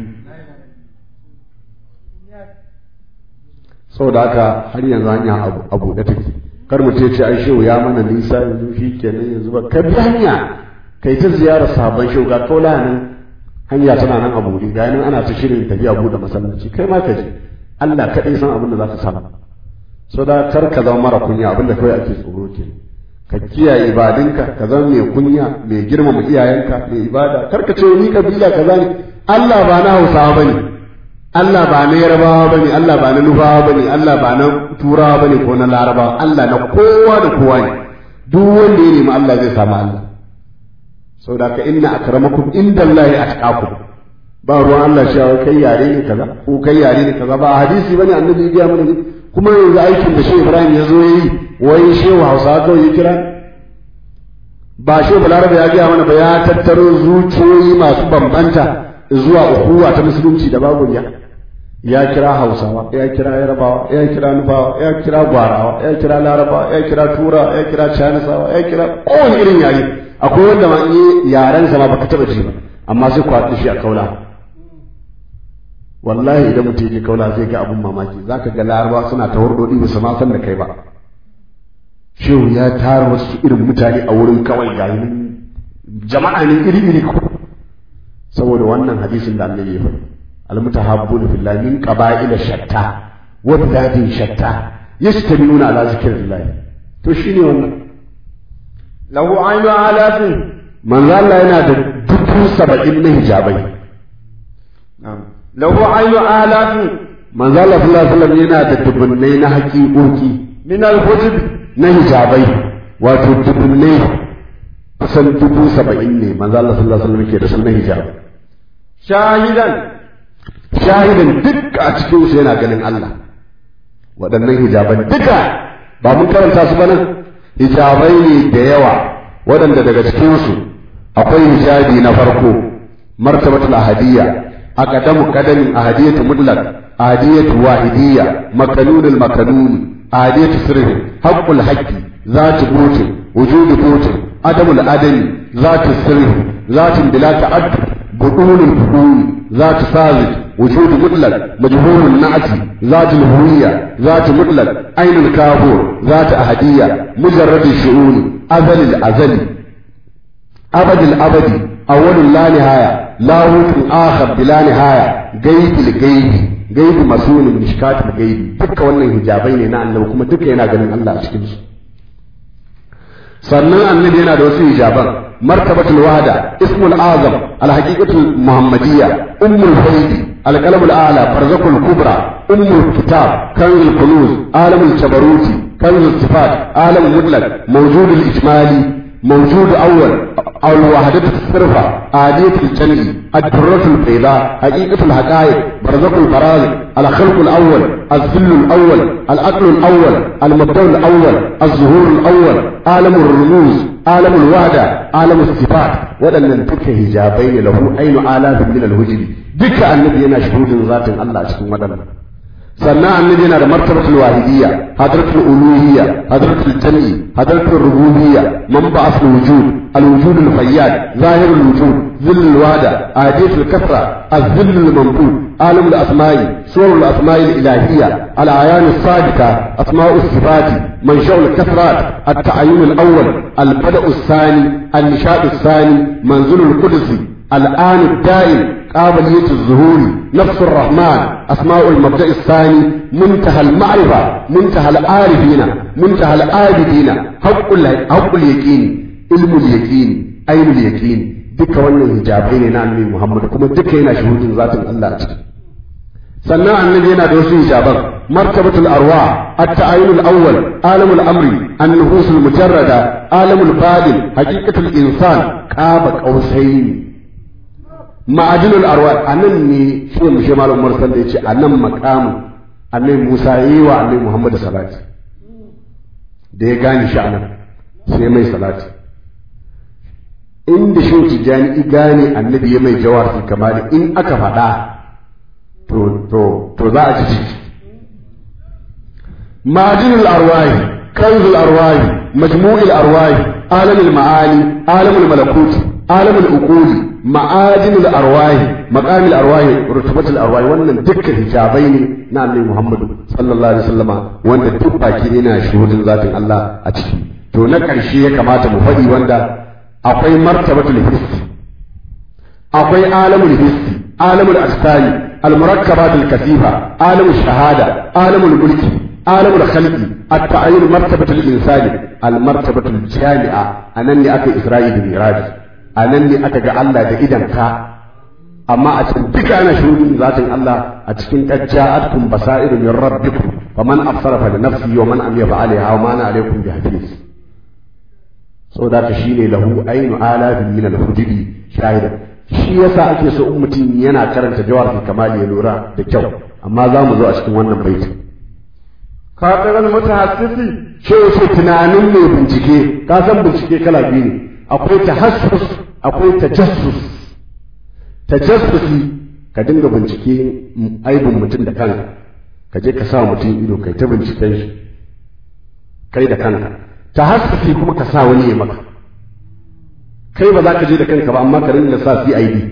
saboda haka har yanzu hanya abu da take kar mu ce ce ai shehu ya mana nisa yanzu shi kenan yanzu ba ka bi hanya kai ta ziyarar sabon shehu ga kaula nan hanya tana nan abu ne ga nan ana ta shirin tafiya buɗe masallaci kai ma ka je Allah kaɗai san abin da za ka samu saboda kar ka zama mara kunya abin da kawai ake tsoro ke ka kiyaye ibadinka ka zama mai kunya mai girmama iyayenka mai ibada kar ka ce ni kabila kaza ne Allah ba na Hausawa bane Allah ba na Yarbawa bane Allah ba na Nufawa bane Allah ba na Turawa bane ko na Larabawa Allah na kowa da kowa ne duk wanda ya nemi Allah zai samu Allah saboda ka inna akramakum indallahi atqakum ba ruwan Allah shi kai yare ne kaza ko kai yare ne kaza ba hadisi bane annabi ya mana ne kuma yanzu aikin da Shehu Ibrahim ya zo yi wai Shehu Hausa kawai ya kira ba Shehu Balarabe ya gaya mana ba ya tattaro zuciyoyi masu bambanta zuwa ukuwa ta musulunci da babu ya ya kira hausawa ya kira yarabawa ya kira nufawa ya kira gwarawa ya kira larabawa ya kira tura ya kira canisawa ya kira kowane irin yare akwai wanda ma yi yaren sa ma baka taba ji ba amma sai ku haɗu shi a kaula wallahi idan mutum yake kaula zai ga abun mamaki zaka ga laraba suna ta hurdodi ba su ma san da kai ba shehu ya tara wasu irin mutane a wurin kawai ga jama'a ne iri iri saboda wannan hadisin da annabi ya faɗi almutahabbuna fillahi min qaba'ila shatta wa biladin shatta yastamiluna ala zikrillah to shine wannan lahu aynu alafin manzo Allah yana da dubu saba'in na hijabai lahu aynu alafin manzo Allah sallallahu alaihi wasallam yana da dubunnai na haƙiƙoƙi min al-hujub na hijabai wato dubunnai kusan dubu saba'in ne manzo Allah sallallahu alaihi wasallam ke da sunan hijabai shahidan shahidin duk a cikin su yana ganin Allah waɗannan hijaban duka ba mun karanta su ba nan hijabai ne da yawa waɗanda daga cikin su akwai hijabi na farko martabatul ahadiyya aqdamu qadamin ahadiyatu mutlaq ahadiyatu wahidiyya makanunul makanun ahadiyatu sirri haqqul haqqi zatu butin wujudu butin adamul adami zatu sirri zatu bila ta'addud budunul budun zatu sazid وجود مطلق مجهول النعت ذات الهوية ذات مطلق عين الكافور ذات أهدية مجرد الشؤون أزل الأزل أبد الأبد أول لا نهاية لاهوت آخر بلا نهاية غيب الغيب غيب مسؤول مشكات الغيب duka wannan hijabai ne na annabi kuma duka yana ganin Allah a cikin su sannan annabi yana da wasu hijaban martabatul wahda ismul azam alhaqiqatul muhammadiyya ummul faidi القلم الأعلى برزق الكبرى أم الكتاب كنز الكنوز عالم الجبروت كنز الصفات عالم المطلق موجود الإجمالي موجود أول أو الوحدة الصرفة آدية الجنة الدرة البيضاء حقيقة الحقائق برزق البرازق الخلق الأول الذل الأول العقل الأول المبدأ الأول الظهور الأول عالم الرموز عالم الوحدة عالم الصفات waɗannan duka hijabai ne lahu ainu alafin min alhujri duka annabi yana shuhudin zatin Allah a cikin waɗannan sannan annabi yana da martabatul wahidiyya hadratul uluhiyya hadratul jam'i hadratul rububiyya manba'at wujud الوجود الفياد ظاهر الوجود ذل الوادة آدية الكثرة الذل المنبوذ عالم الأسماء صور الأسماء الإلهية الأعيان الصادقة أسماء الصفات منشأ الكثرات التعين الأول البدء الثاني النشاء الثاني منزل القدس الآن الدائم قابلية الظهور نفس الرحمن أسماء المبدأ الثاني منتهى المعرفة منتهى العارفين منتهى العابدين حق حق اليقين علم اليقين أين اليقين duka wannan hijabai ne na annabi Muhammad kuma duka yana shuhudin zatin Allah a ciki sannan annabi yana da wasu hijaban martabatul arwa at-ta'ayyun al-awwal alamul amri an-nuhus al-mujarrada alamul fadil haqiqatul insan qaba qausain ma'adinul arwa anan ne shi mu shi malam Umar sallallahu yace anan maqamu annabi Musa yi wa annabi Muhammad salati da ya gane shi anan sai mai salati inda shi tijani i gane annabi ya mai jawar kamar in aka faɗa to to to za a ci ciki ma'adinul arwahi kanzul arwahi majmu'il arwahi alamul ma'ali alamul malakuti alamul uquli ma'adinul arwahi maqamil arwahi rutubatul arwahi wannan dukkan hijabai ne na annabi Muhammadu sallallahu alaihi wasallama wanda duk baki ne na shuhudin zatin Allah a ciki to na ƙarshe ya kamata mu faɗi wanda akwai martabatul hissi akwai alamul hissi alamul asali المركبات الكثيفة عالم الشهادة عالم الملك عالم الخلق التعين مرتبة الإنسان المرتبة الجامعة أنني أكي إسرائيل بميراج أنني أكي الله دا إذن كا أما أتنبك أنا شهود ذات الله أتكن قد جاءتكم بصائر من ربكم فمن أبصر فلنفسه ومن أمي فعليها وما أنا عليكم بحديث so da ka shine lahu ainu alafin min al-hujubi shahidan shi yasa ake so in mutum yana karanta jawar kamali ya lura da kyau amma za mu zo a cikin wannan baiti khatiran mutahassisi shi yake tunanin mai bincike ka san bincike kala biyu ne akwai tahassus akwai tajassus tajassusi ka dinga bincike aibin mutum da kanka ka je ka sa mutum ido kai ta binciken shi kai da kanka tahassusi kuma ka sa wani ya maka kai ba za ka je da kanka ba amma ka rinka sa CID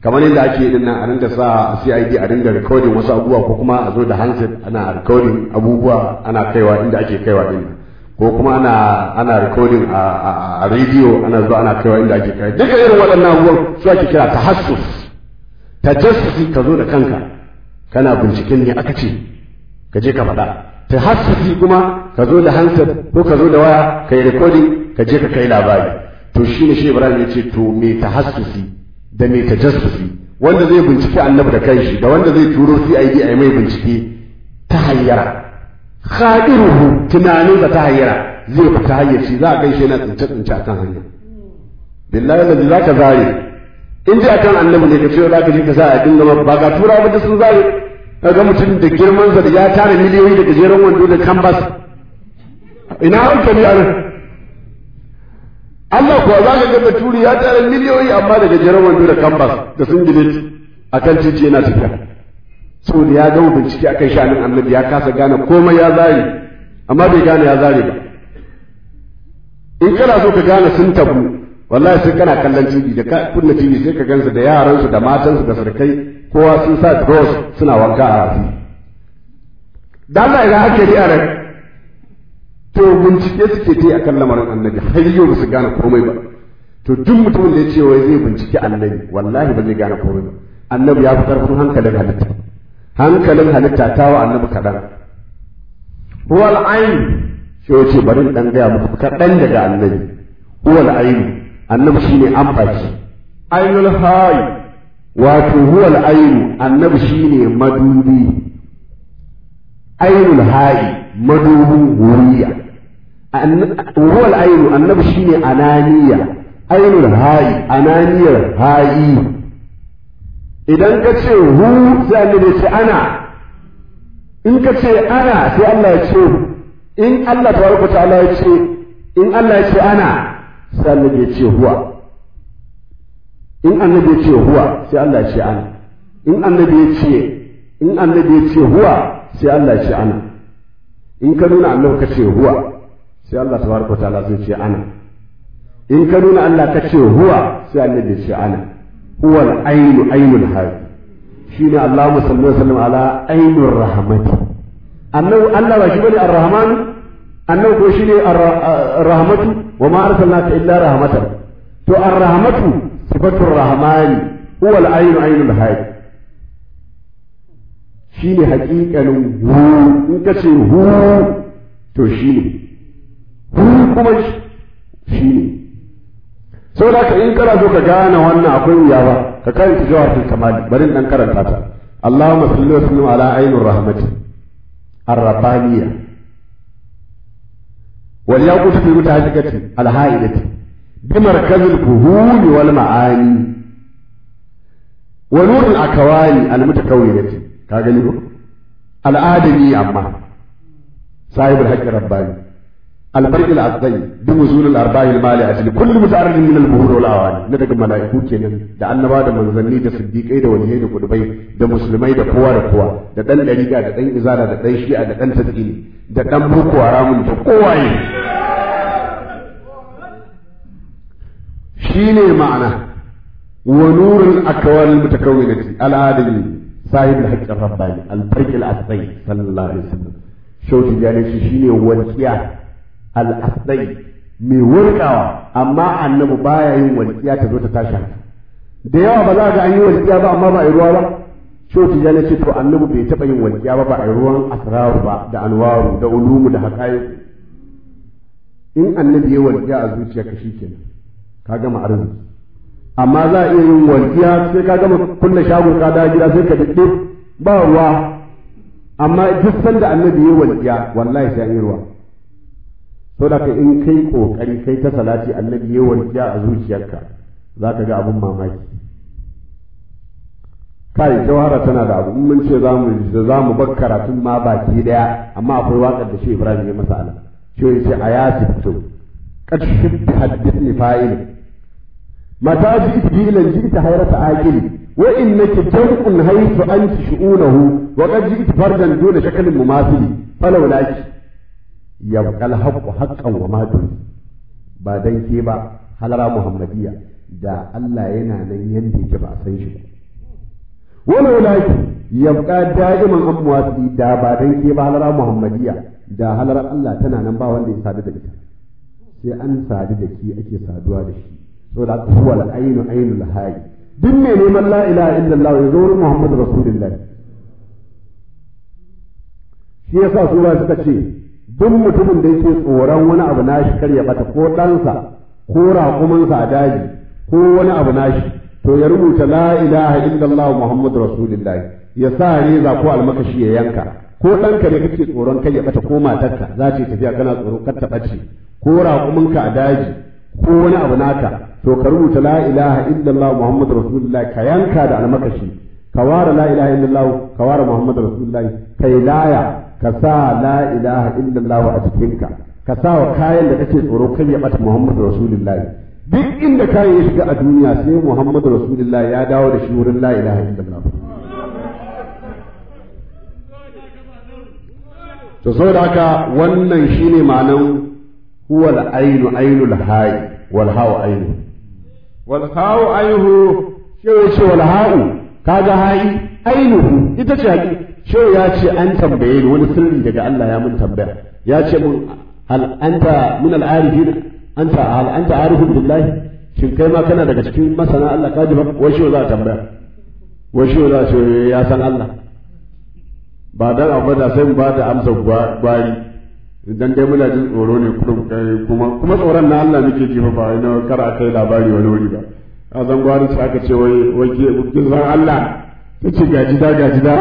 kamar yadda ake din nan a ringa sa CID a ringa recording wasu abubuwa ko kuma a zo da handset ana recording abubuwa ana kaiwa inda ake kaiwa din ko kuma ana ana recording a, a, a radio ana zuwa ana kaiwa inda ake kaiwa duka irin waɗannan abubuwan su ake kira tahassus tajassusi ka zo da kanka kana binciken ne aka ce ka je ka faɗa tahassusi kuma ka zo da handset ko ka zo da waya ka yi recording ka je ka kai labari to shine shi Ibrahim ya ce to me tahassusi da me tajassusi wanda zai bincike annabi da kanshi da wanda zai turo CID a yi mai bincike ta hayyara khadiruhu tunanin da ta hayyara zai fita hayyaci za a gaishe na tsince tsince akan hanya billahi allazi zaka zare in ji akan annabi ne ka ce za ka je ka sa a dinga ba ga tura ba sun zare kaga mutum da girman sa da ya tara miliyoyi da gajeren wando da canvas ina hankali a nan Allah kuwa za ka ga baturi ya tara miliyoyi amma da gajeren wando da canvas da sun gine a kan titi yana tafiya saboda ya gama bincike akan shanin annabi ya kasa gane komai ya zare amma bai gane ya zare ba in kana so ka gane sun tabu wallahi sai kana kallon TV da ka kunna TV sai ka gansu da yaransu da matansu da sarkai kowa sun sa dross suna wanka a rafi dan Allah idan ake yi a ran to bincike suke ta yi akan lamarin annabi har yau ba su gane komai ba to duk mutumin da ya ce wai zai bincike annabi wallahi ba zai gane komai ba annabi ya fi karfin hankalin halitta hankalin halitta ta wa annabi kaɗan huwal ayin shi wace bari dan gaya muku kaɗan daga annabi huwal ayin annabi shine an baki ainul hayi wato huwal ayin annabi shine madubi ainul hayi madubin wuriya huwal ainu annabi shine ananiya ainul hayi ananiyar hayi idan ka ce hu sai annabi ce ana in ka ce ana sai Allah ya ce in Allah tabaraka ta'ala ya ce in Allah ya ce ana sai annabi ya ce huwa in annabi ya ce huwa sai Allah ya ce ana in annabi ya ce in annabi ya ce huwa sai Allah ya ce ana in ka nuna Allah ka ce huwa sai Allah tabaraka ta'ala zai ce ana in ka nuna Allah ka ce huwa sai annabi ya ce ana huwa al-ainu ainul hayy shine Allahumma salli wa sallam ala ainur rahmati annabi Allah ba shi bane ar-rahman annabi ko shine ar-rahmatu wa ma arsalnaka illa rahmatan to ar-rahmatu sifatur rahmani huwa al-ainu ainul hayy shi ne haƙiƙanin hu in ka ce hu to shi ne hu kuma shi ne sau da ka in kana so ka gane wannan akwai wuya ba ka karanta jawabin kamali bari dan karanta ta Allahumma salli wa sallim ala ainur rahmati ar-rabbaniyya wal yaqut fi mutahajjati al-haidati bi markazil fuhuli wal ma'ani wa nurul akawani al-mutakawwinati ka gani ko al'adami amma sahibul haqqi rabbani الفرق الأصلي بنزول الأرباح المالية لكل متعرض من البهور والأواني ندق ملائكو kenan da annaba da manzanni da siddiqai da waliyai da kudubai da musulmai da kowa da kowa da dan dariga da dan izara da dan shi'a da dan tasiri da dan boko haramun da kowaye shine ma'ana wa nurul akwal mutakawwinati al-adami sahib al-haqq ar-rabbani al-farq al-asli sallallahu alaihi wasallam shauti jani shine walqiya al'asdai mai wurkawa amma annabi baya yin walƙiya ta zo ta tashi da yawa ba za ga an yi walƙiya ba amma ba a yi ruwa ba shehu tijjani ce to annabi bai taɓa yin walƙiya ba ba a yi ruwan asraru ba da anwaru da ulumu da haƙayi in annabi ya walƙiya a zuciya ka kenan ka gama arziki amma za a iya yin walƙiya sai ka gama kulle shagon ka da gida sai ka daɗe ba ruwa amma duk sanda annabi ya walƙiya wallahi sai an yi ruwa to da in kai kokari kai ta salati annabi ya walƙiya a zuciyarka za ka ga abun mamaki kai jawhara tana da abu in mun ce zamu za mu bar karatun ma baki daya amma akwai waƙar da shi Ibrahim ya masa ala shi ya ce ayati fito qad shibbi hadithni fa'il mata ji'tu bi ilan ji'tu hayrata aqili wa innaka jam'un haythu anti shu'unahu wa qad ji'tu fardan duna shakalin mumathili falawlaki yabqal haqqu haqqan wa ma ba dan ke ba halara muhammadiyya da Allah yana nan yanda yake ba a san shi ba wala walaki yabqa da'iman amwasi da ba dan ke ba halara muhammadiya da halara Allah tana nan ba wanda ya sadu da ita sai an sadu da ki ake saduwa da shi saboda huwa al-ainu ainul hayy duk mai neman la ilaha illallah ya zo wurin muhammadu rasulullahi shi yasa sura suka ce duk mutumin da yake tsoron wani abu nashi kar ya bata ko ɗansa ko raƙumansa a daji ko wani abu nashi to ya rubuta la ilaha illallah muhammadu rasulullah ya sa reza ko almakashi ya yanka ko ɗanka ne kake tsoron kai ya bata ko matarka za ta tafiya kana tsoro kar ta ɓace ko raƙumanka a daji ko wani abu naka to ka rubuta la ilaha illallah muhammadu rasulullah ka yanka da almakashi ka ware la ilaha illallah ka ware muhammadu rasulullah kai laya ka sa la ilaha illallah a cikinka ka sa wa kayan da kake tsoro kai ya bata Muhammadu Rasulullah duk inda kayan ya shiga a duniya sai Muhammadu Rasulullah ya dawo da shi wurin la ilaha illallah to saboda haka wannan shine ma'anan huwa al-ainu ainul hayy wal hawa ainu wal hawu ayhu shi ya ce wal ha'u kaga hayi ainuhu ita ce haƙi shehu ya ce an tambaye ni wani sirri daga Allah ya mun tambaya ya ce mun hal anta min al arifin anta hal anta arifun billahi shin kai ma kana daga cikin masana Allah ka ji ba wai shehu za ta tambaya wai shehu za ce ya san Allah ba dan abu da sai mu ba da amsa gwari idan dai muna jin tsoro ne kuma kuma tsoron na Allah muke ji ba ina kar a kai labari wani wuri ba a zan gwari sai aka ce wai wai kin san Allah tace gajida gajida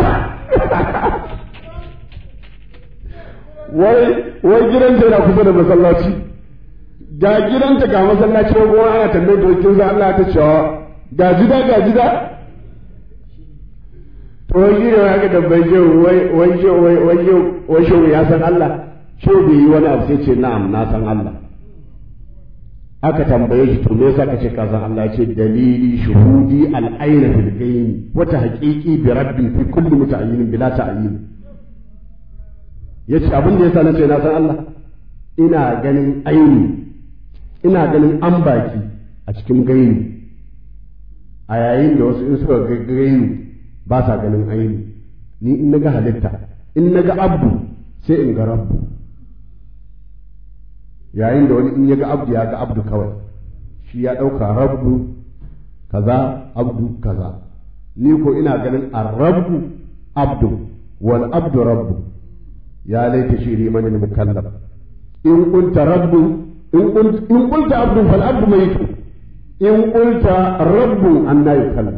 wai wai gidanta yana kusa da masallaci ga gidanta ga masallaci ko kuma ana tambayar da kin san Allah ta cewa ga gida ga gida to wai gida ya ga dabbai je wai wai je wai wai je wai shi ya san Allah shi bai yi wani abu sai ce na'am na san Allah aka tambaye shi to me yasa kace ka san Allah ce dalili shuhudi al-ayna fil ghayn wa tahqiqi bi rabbi fi kulli muta'ayyin bila ta'yin yace abin da yasa nace na san Allah ina ganin aini ina ganin ambaki a cikin gaini a yayin da wasu in suka ga gaini ba sa ganin aini ni in naga halitta in naga abdu sai in ga rabbu yayin da wani in ya ga abdu ya ga abdu kawai shi ya ɗauka rabbu kaza abdu kaza ni ko ina ganin arrabbu abdu wal abdu rabbu ya laita shiri man al mukallaf in qulta rabbu in qult in qulta abdu fal abdu mayit in qulta rabbu anna yukallaf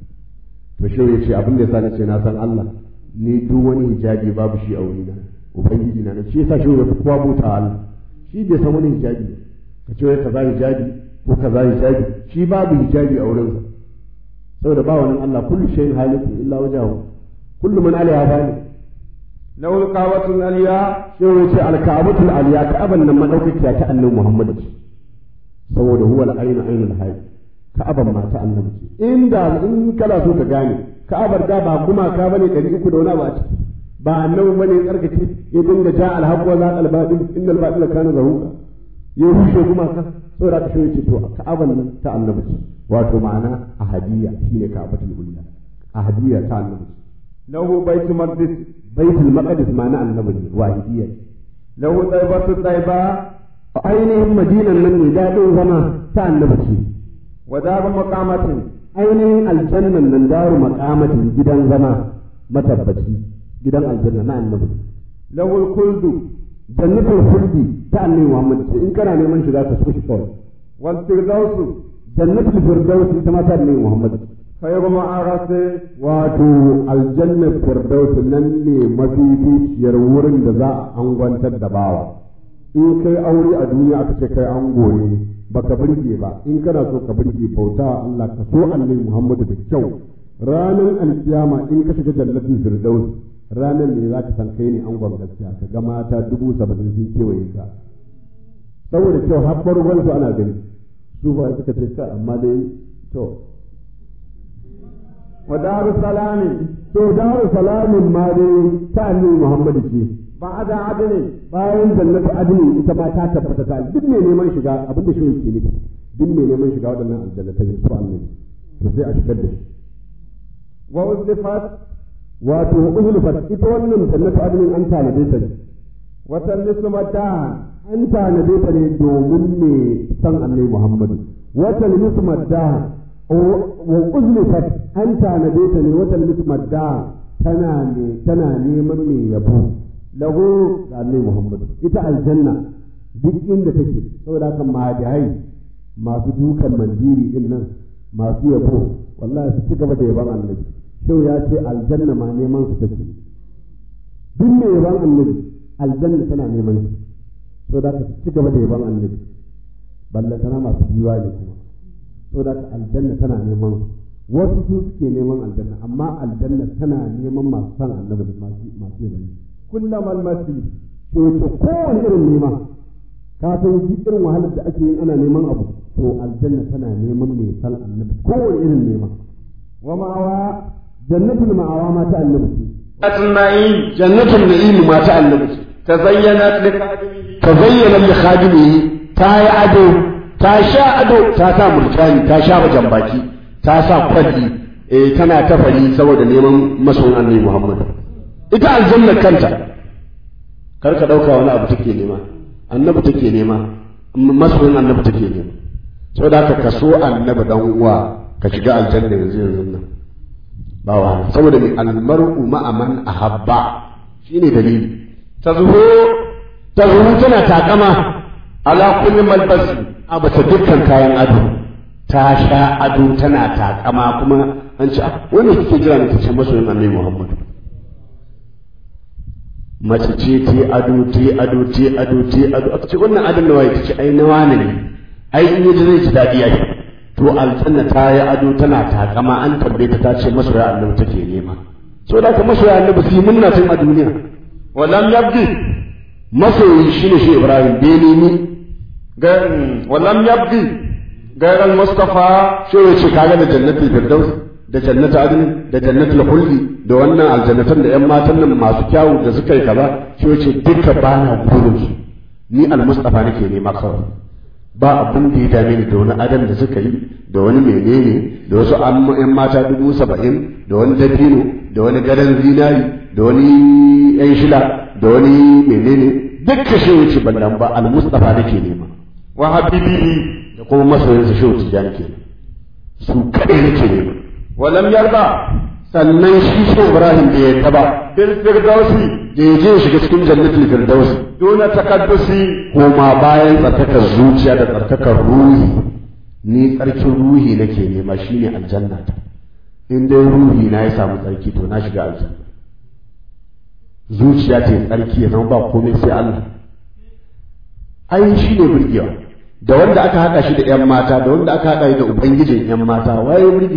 to shi yace abin da yasa nace na san Allah ni duk wani hijabi babu shi a wurina ubangiji na shi yasa shi ya kowa buta Allah shi bai san wani hijabi ka ce wai kaza hijabi ko kaza hijabi shi babu hijabi a wurinsa saboda ba wani Allah kullu shay'in haliku illa wajahu kullu man alaiha fani lahu alqawatul aliya shi wai ce alka'abatul aliya ka'aban nan madaukakiya ta annabi Muhammad ce saboda huwa al-aynu aynul hayy ka'aban ma ta annabi ce inda in kana so ka gane ka'abar da ba kuma ka bane ɗari uku da wani abu a ciki ba annabi bane ya tsarkake ya dinga ja alhaq wa zaqal batil innal batila kana zahuqa ya rushe kuma ka saboda ka shi to ka'aban nan ta annabi ce wato ma'ana ahadiyya shine ka'abatul ulya ahadiyya ta annabi lahu baitul maqdis baitul maqdis ma'ana annabi ne wahidiyya lahu taibatu taiba ainihin madinan nan ne daɗin zama ta annabi ce wa daru maqamatin ainihin aljannan nan daru maqamatin gidan zama matabbaci gidan aljanna na annabi lahu kuldu jannatul khuldi ta annabi Muhammad ce in kana neman shiga ka so shi kawai wal firdausu jannatul firdaus ita ma ta annabi Muhammad khayru ma'arase wato aljannar firdaus nan ne mafificiyar wurin da za a angwantar da bawa in kai aure a duniya aka ce kai ango ne baka burge ba in kana so ka burge bauta Allah ka so annabi Muhammadu da kyau ranar alkiyama in ka shiga jannatin firdaus ranar ne za ka san kai ne angon gaskiya ka ga mata dubu saba'in sun kewaye ka saboda kyau har farkon su ana gani su ba suka ce ka amma dai to wa daru salami to daru salamin ma dai ta annabi Muhammadu ce ba'da adni bayan jannatu adni ita ma ta tabbata ta duk mai neman shiga abin da shi yake nufi duk mai neman shiga waɗannan aljannatai su annabi to sai a shigar da shi wa uzlifat wato uzlifat ita wannan jannatu adnin an tanade ta ne wa tallisu madahan an tanade ta ne domin me san annabi Muhammadu wata limis maddaha wa uzlifat an tanade ta ne wata limis maddaha tana ne tana neman me yabo lahu da annabi Muhammadu ita aljanna duk inda take saboda haka madihai masu dukan mandiri din nan masu yabo wallahi su ci gaba da yaban annabi shau ya ce aljanna ma neman su take duk mai yaban annabi aljanna tana neman shi saboda haka su ci gaba da yaban annabi balla tana masu jiwa ne kuma saboda haka aljanna tana neman su wasu su suke neman aljanna amma aljanna tana neman masu san annabi da masu masu yaban shi kullama almasi to ce kowane irin nema ka san shi irin wahalar da ake yin ana neman abu to aljanna tana neman mai san annabi kowane irin nema wa ma'awa jannatul ma'awa ma ta annabi ce النعيم jannatul na'im ma ta annabi ce تزينت لخادمه ta zayyana li khadimihi ta yi ado ta sha ado ta sa murjani ta sha wajen baki ta sa kwalli eh tana tafari saboda neman masoyin annabi Muhammad ita aljanna kanta kar ka dauka wani abu take nema annabi take nema masoyin annabi take nema saboda haka ka so annabi dan uwa ka shiga aljanna yanzu yanzu nan ba wa saboda mai almar'u ma'a man ahabba shine dalili تزهو ta zuru tana takama ala kulli malbasi a bata dukkan kayan ado ta sha ado tana takama kuma an ce ah wanda kike jira ne tace masoyin annabi Muhammad mace ce ta ado ta ado ta ado ta ado aka ce wannan adon nawa ta ce ai na wani ne ai in yaji zai ji daɗi ai to aljanna ta yi ado tana takama an tambaye ta ta ce masoya annabi take nema saboda ka masoya annabi su yi munna tun a duniya ولم يبدي masoyi shine shi Ibrahim bai nemi غير ولم يبدي غير المصطفى shi ya ce kaga da jannatul firdaus da jannatul adn da jannatul khuldi da wannan aljannatan da yan matan nan masu kyawu da suka yi kaza shi ya ce duka ba na gurin su ni almustafa nake nema kawai ba abin da ya dame ni da wani adam da suka yi da wani menene da wasu amma yan mata dubu saba'in da wani dabino da wani gadon zinari da wani yan shila da wani menene dukkan shi wuce ballan ba almustafa nake nema وحبيبه da kuma masoyinsa shehu tijjani ke su kaɗai nake nema ولم يرضى sannan shi shehu ibrahim da ya taba بالفردوس da ya je ya shiga cikin jannatul firdaus دون تقدس koma bayan tsarkakar zuciya da tsarkakar ruhi ni tsarkin ruhi nake nema shine aljanna ta in dai ruhi na ya samu tsarki to na shiga aljanna zuciya ta yi tsarki ya zama ba komai sai Allah ai shi ne burgewa da wanda aka haɗa shi da ‘yan mata da wanda aka haɗa shi da ubangijin ‘yan mata waye burge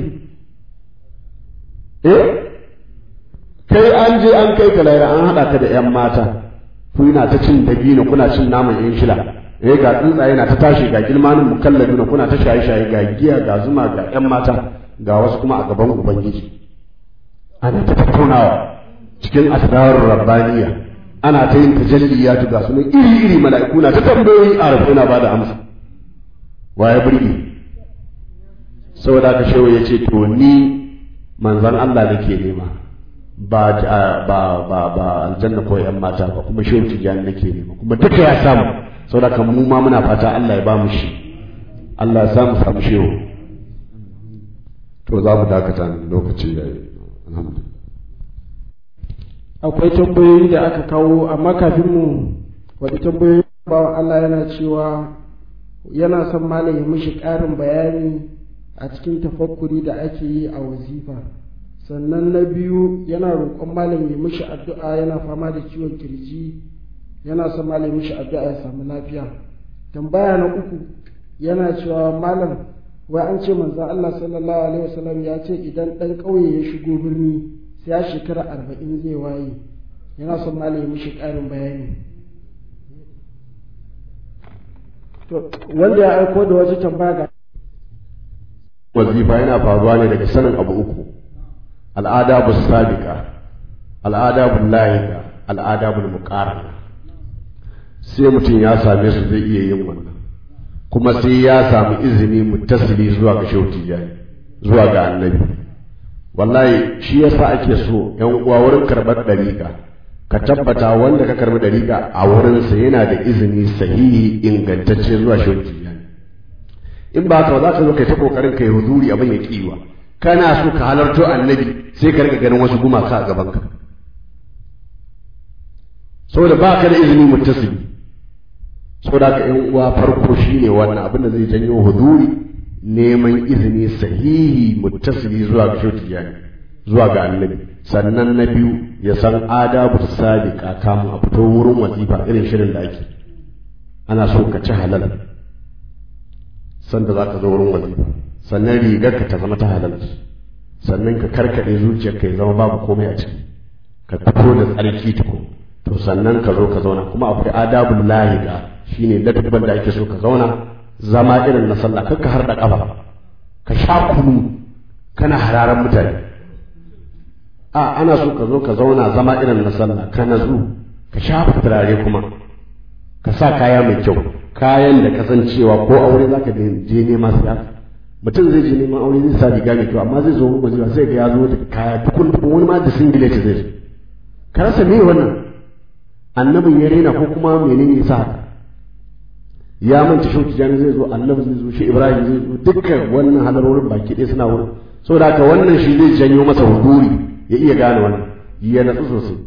eh kai an je an kai ka laira an haɗa ka da ‘yan mata ku na ta cin dabino kuna cin naman ‘yan shila eh ga tsuntsaye na ta tashi ga gilmanin mukallabina kuna ta shaye-shaye ga giya ga zuma ga ‘yan mata ga wasu kuma a gaban ubangiji ana ta tattaunawa cikin asrarar rabbaniya ana ta yin tajalliyatu ga sunan iri-iri mala'iku na ta tambayoyi a rafu na bada amsa waye burge saboda haka shehu ya ce to ni manzon Allah nake nema ba ba ba ba aljanna ko yan mata ba kuma shehu tijani nake nema kuma duka ya samu saboda haka mu ma muna fata Allah ya ba mu shi Allah ya samu samu shehu to za mu dakata ne lokaci yayi alhamdulillah akwai tambayoyi da aka kawo amma kafin mu wadda tambayoyi bawan Allah yana cewa yana son malam ya mishi ƙarin bayani a cikin tafakkuri da ake yi a wazifa sannan na biyu yana roƙon malam ya mishi addu'a yana fama da ciwon kirji yana son malam ya mishi addu'a ya samu lafiya tambaya na uku yana cewa malam wai an ce manzon Allah sallallahu alaihi wasallam ya ce idan ɗan ƙauye ya shigo birni sai ya shekara arba'in zai waye yana son malam ya mishi ƙarin bayani to wanda ya aiko da wata tambaya ga wazifa yana faruwa ne daga sanin abu uku al'adabu sabiqa al'adabu lahiqa al'adabu muqarrana sai mutum ya same su zai iya yin wannan kuma sai ya samu izini muttasili zuwa ga shehu tijani zuwa ga annabi wallahi shi yasa ake so yan uwa wurin karɓar ɗariƙa ka tabbata wanda ka karɓi ɗariƙa a wurinsa yana da izini sahihi ingantacce zuwa shi in ba ka za ka zo kai ta kokarin kai huduri abin ya kiwa kana so ka halarto annabi sai ka rika ganin wasu gumaka a gaban ka saboda ba ka da izini mutasili saboda ka yan uwa farko shine wannan abin da zai janyo huduri neman izini sahihi mutasili zuwa ga shotiyani zuwa ga annabi sannan na biyu ya san adabu sabiqa kamun a fito wurin wazifa irin shirin da ake ana so ka ci halal sanda za ka zo wurin wazifa sannan rigarka ta zama ta halal sannan ka karkaɗe zuciyarka ya zama babu komai a ciki ka fito da tsarki tuko to sannan ka zo ka zauna kuma akwai adabul lahiqa shine ladabban da ake so ka zauna zama irin na sallah kar ka harda kafa ka sha kunu kana hararan mutane a ana so ka zo ka zauna zama irin na sallah ka nazu ka shafa turare kuma ka sa kaya mai kyau kayan da kasancewa ko aure zaka je nema sai mutum zai je neman aure zai sa riga mai kyau amma zai zo wajewa sai ga ya zo da kaya tukun tukun wani ma da singlet zai zo ka rasa me wannan annabin ya rena ko kuma menene yasa haka ya manta shi tijani zai zo annabi zai zo shi ibrahim zai zo dukkan wannan halarorin baki ɗaya suna wurin saboda haka wannan shi zai janyo masa huduri ya iya gane wannan ya natsu sosai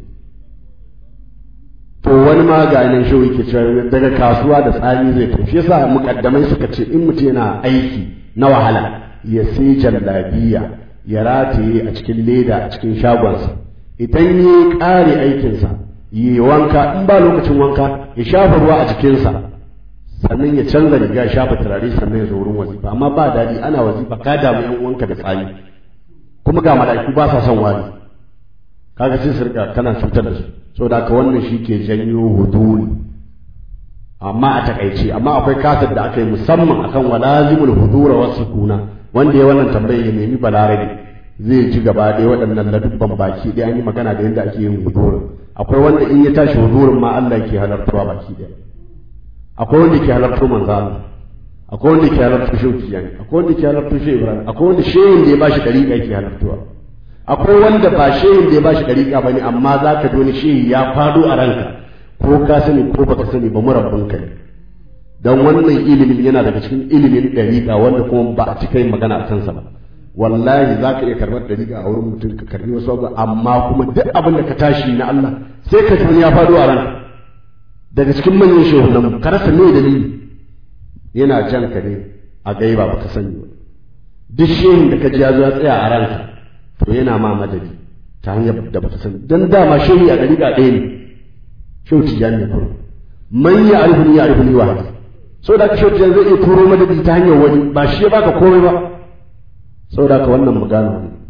to wani ma ga nan shi yake cewa daga kasuwa da tsami zai tafi yasa mukaddamai suka ce in mutum yana aiki na wahala ya sai jallabiya ya rataye a cikin leda a cikin shagonsa idan ya ƙare aikinsa yi wanka in ba lokacin wanka ya shafa ruwa a jikinsa sannan ya canza riga ya shafa turare sannan ya zo wurin wazifa amma ba daɗi ana wazifa ka damu yan uwanka da tsami kuma ga mala'iku ba sa son wari kaga sai su rika kana cutar da su saboda haka wannan shi ke janyo huduri amma a takaice amma akwai kasar da aka yi musamman akan walazimul hudura wasu kuna wanda ya wannan tambayar ya nemi balarabe zai ji gaba ɗaya waɗannan ladubban baki ɗaya an yi magana da yadda ake yin hudurin akwai wanda in ya tashi hudurin ma Allah ke halartarwa baki ɗaya akwai wanda ke halartar manzo Allah akwai wanda ke halartar shehu tijani akwai wanda ke halartar shehu ibrahim akwai wanda shehin da ya bashi dariƙa ke halartarwa akwai wanda ba shehin da ya bashi dariƙa bane amma za ka doni shehi ya fado a ranka ko ka sani ko baka sani ba murabbin ka ne dan wannan ilimin yana daga cikin ilimin dariƙa wanda kuma ba a cika yin magana a kansa ba wallahi za ka iya karɓar dariƙa a wurin mutum ka karɓi wasu abu amma kuma duk abin da ka tashi na Allah sai ka ji ya fado a ranka daga cikin manyan shehunan ka rasa me dalili yana jan ka ne a gaiba baka sani ba duk shehin da ka ji ya zo ya tsaya a ranka to yana ma madadi ta hanyar da baka sani dan dama shehi a dariƙa ɗaya ne shehu tijani ne kuma man ya arifuni ya arifuni wa saboda ka shehu tijani zai iya turo madadi ta hanyar wani ba shi ya baka komai ba saboda ka wannan magana ne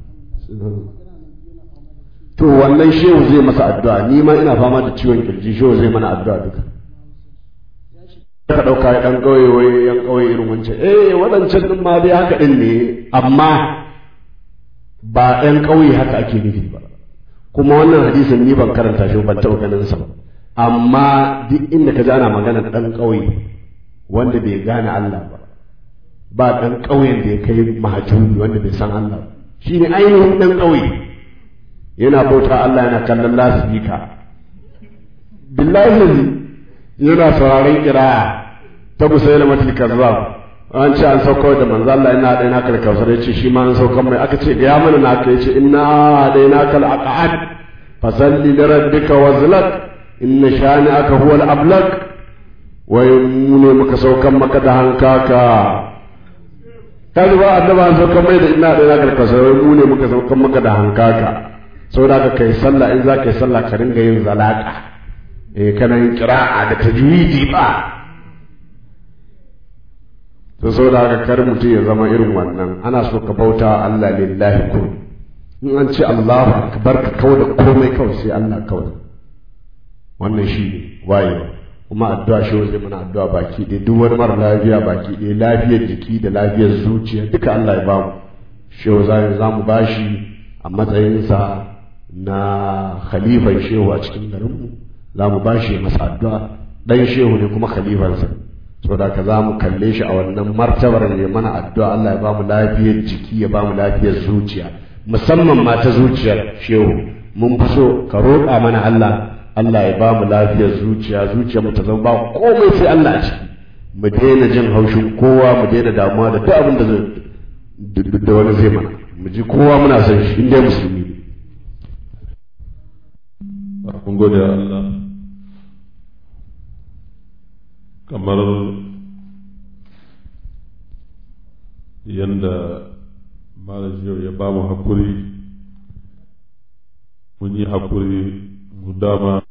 to wannan shehu zai masa addu'a ni ma ina fama da ciwon kirji shehu zai mana addu'a duka ka ɗauka ɗan ƙauye wai yan ƙauye irin wancan eh waɗancan ɗin ma dai haka ɗin ne amma ba ɗan ƙauye haka ake nufi ba kuma wannan hadisin ni ban karanta shi ban taɓa ganin sa ba amma duk inda ka ji ana magana ɗan ƙauye wanda bai gane Allah ba ba ɗan ƙauyen da ya kai mahajuri wanda bai san Allah ba shi ne ainihin ɗan ƙauye yana bauta Allah yana kallon lasifika billahi yana sauraron kiraya ta musayi da matil kazzab an ce an sauko da manzo Allah ina da ina kal kausar yace shi ma an saukan mai aka ce ga mana na aka yace inna da ina kal aqad fasalli li rabbika wazlak inna shani'aka huwa al ablak wai mu ne muka saukan maka da hankaka kaji ba annaba an saukan mai da ina da ina kal kausar wai mu ne muka saukan maka da hankaka saboda ka kai sallah in za ka yi sallah ka ringa yin zalaka eh kana yin qira'a da tajwidi ba to saboda haka kar mutum ya zama irin wannan ana so ka bauta Allah lillahi kun in an ce Allahu akbar ka kawai da komai kawai sai Allah kawai wannan shi ne wayewa kuma addu'a shi zai mana addu'a baki ɗaya duk wani mara lafiya baki ɗaya lafiyar jiki da lafiyar zuciya duka Allah ya bamu shehu za mu bashi a matsayinsa na khalifan shehu a cikin garinmu za mu bashi masa addu'a dan shehu ne kuma khalifansa saboda ka za mu kalle shi a wannan martabar ne mana addu'a Allah ya bamu lafiyar jiki ya bamu lafiyar zuciya musamman ma ta zuciyar shehu mun fi so ka roƙa mana Allah Allah ya ba mu lafiyar zuciya zuciya mu ta zama ba komai sai Allah a ciki mu daina jin haushin kowa mu daina damuwa da duk abin da zai da wani zai mana mu ji kowa muna son shi inda musulmi kun gode Allah kamar yadda malam yau ya ba mu hakuri mun yi hakuri mu dama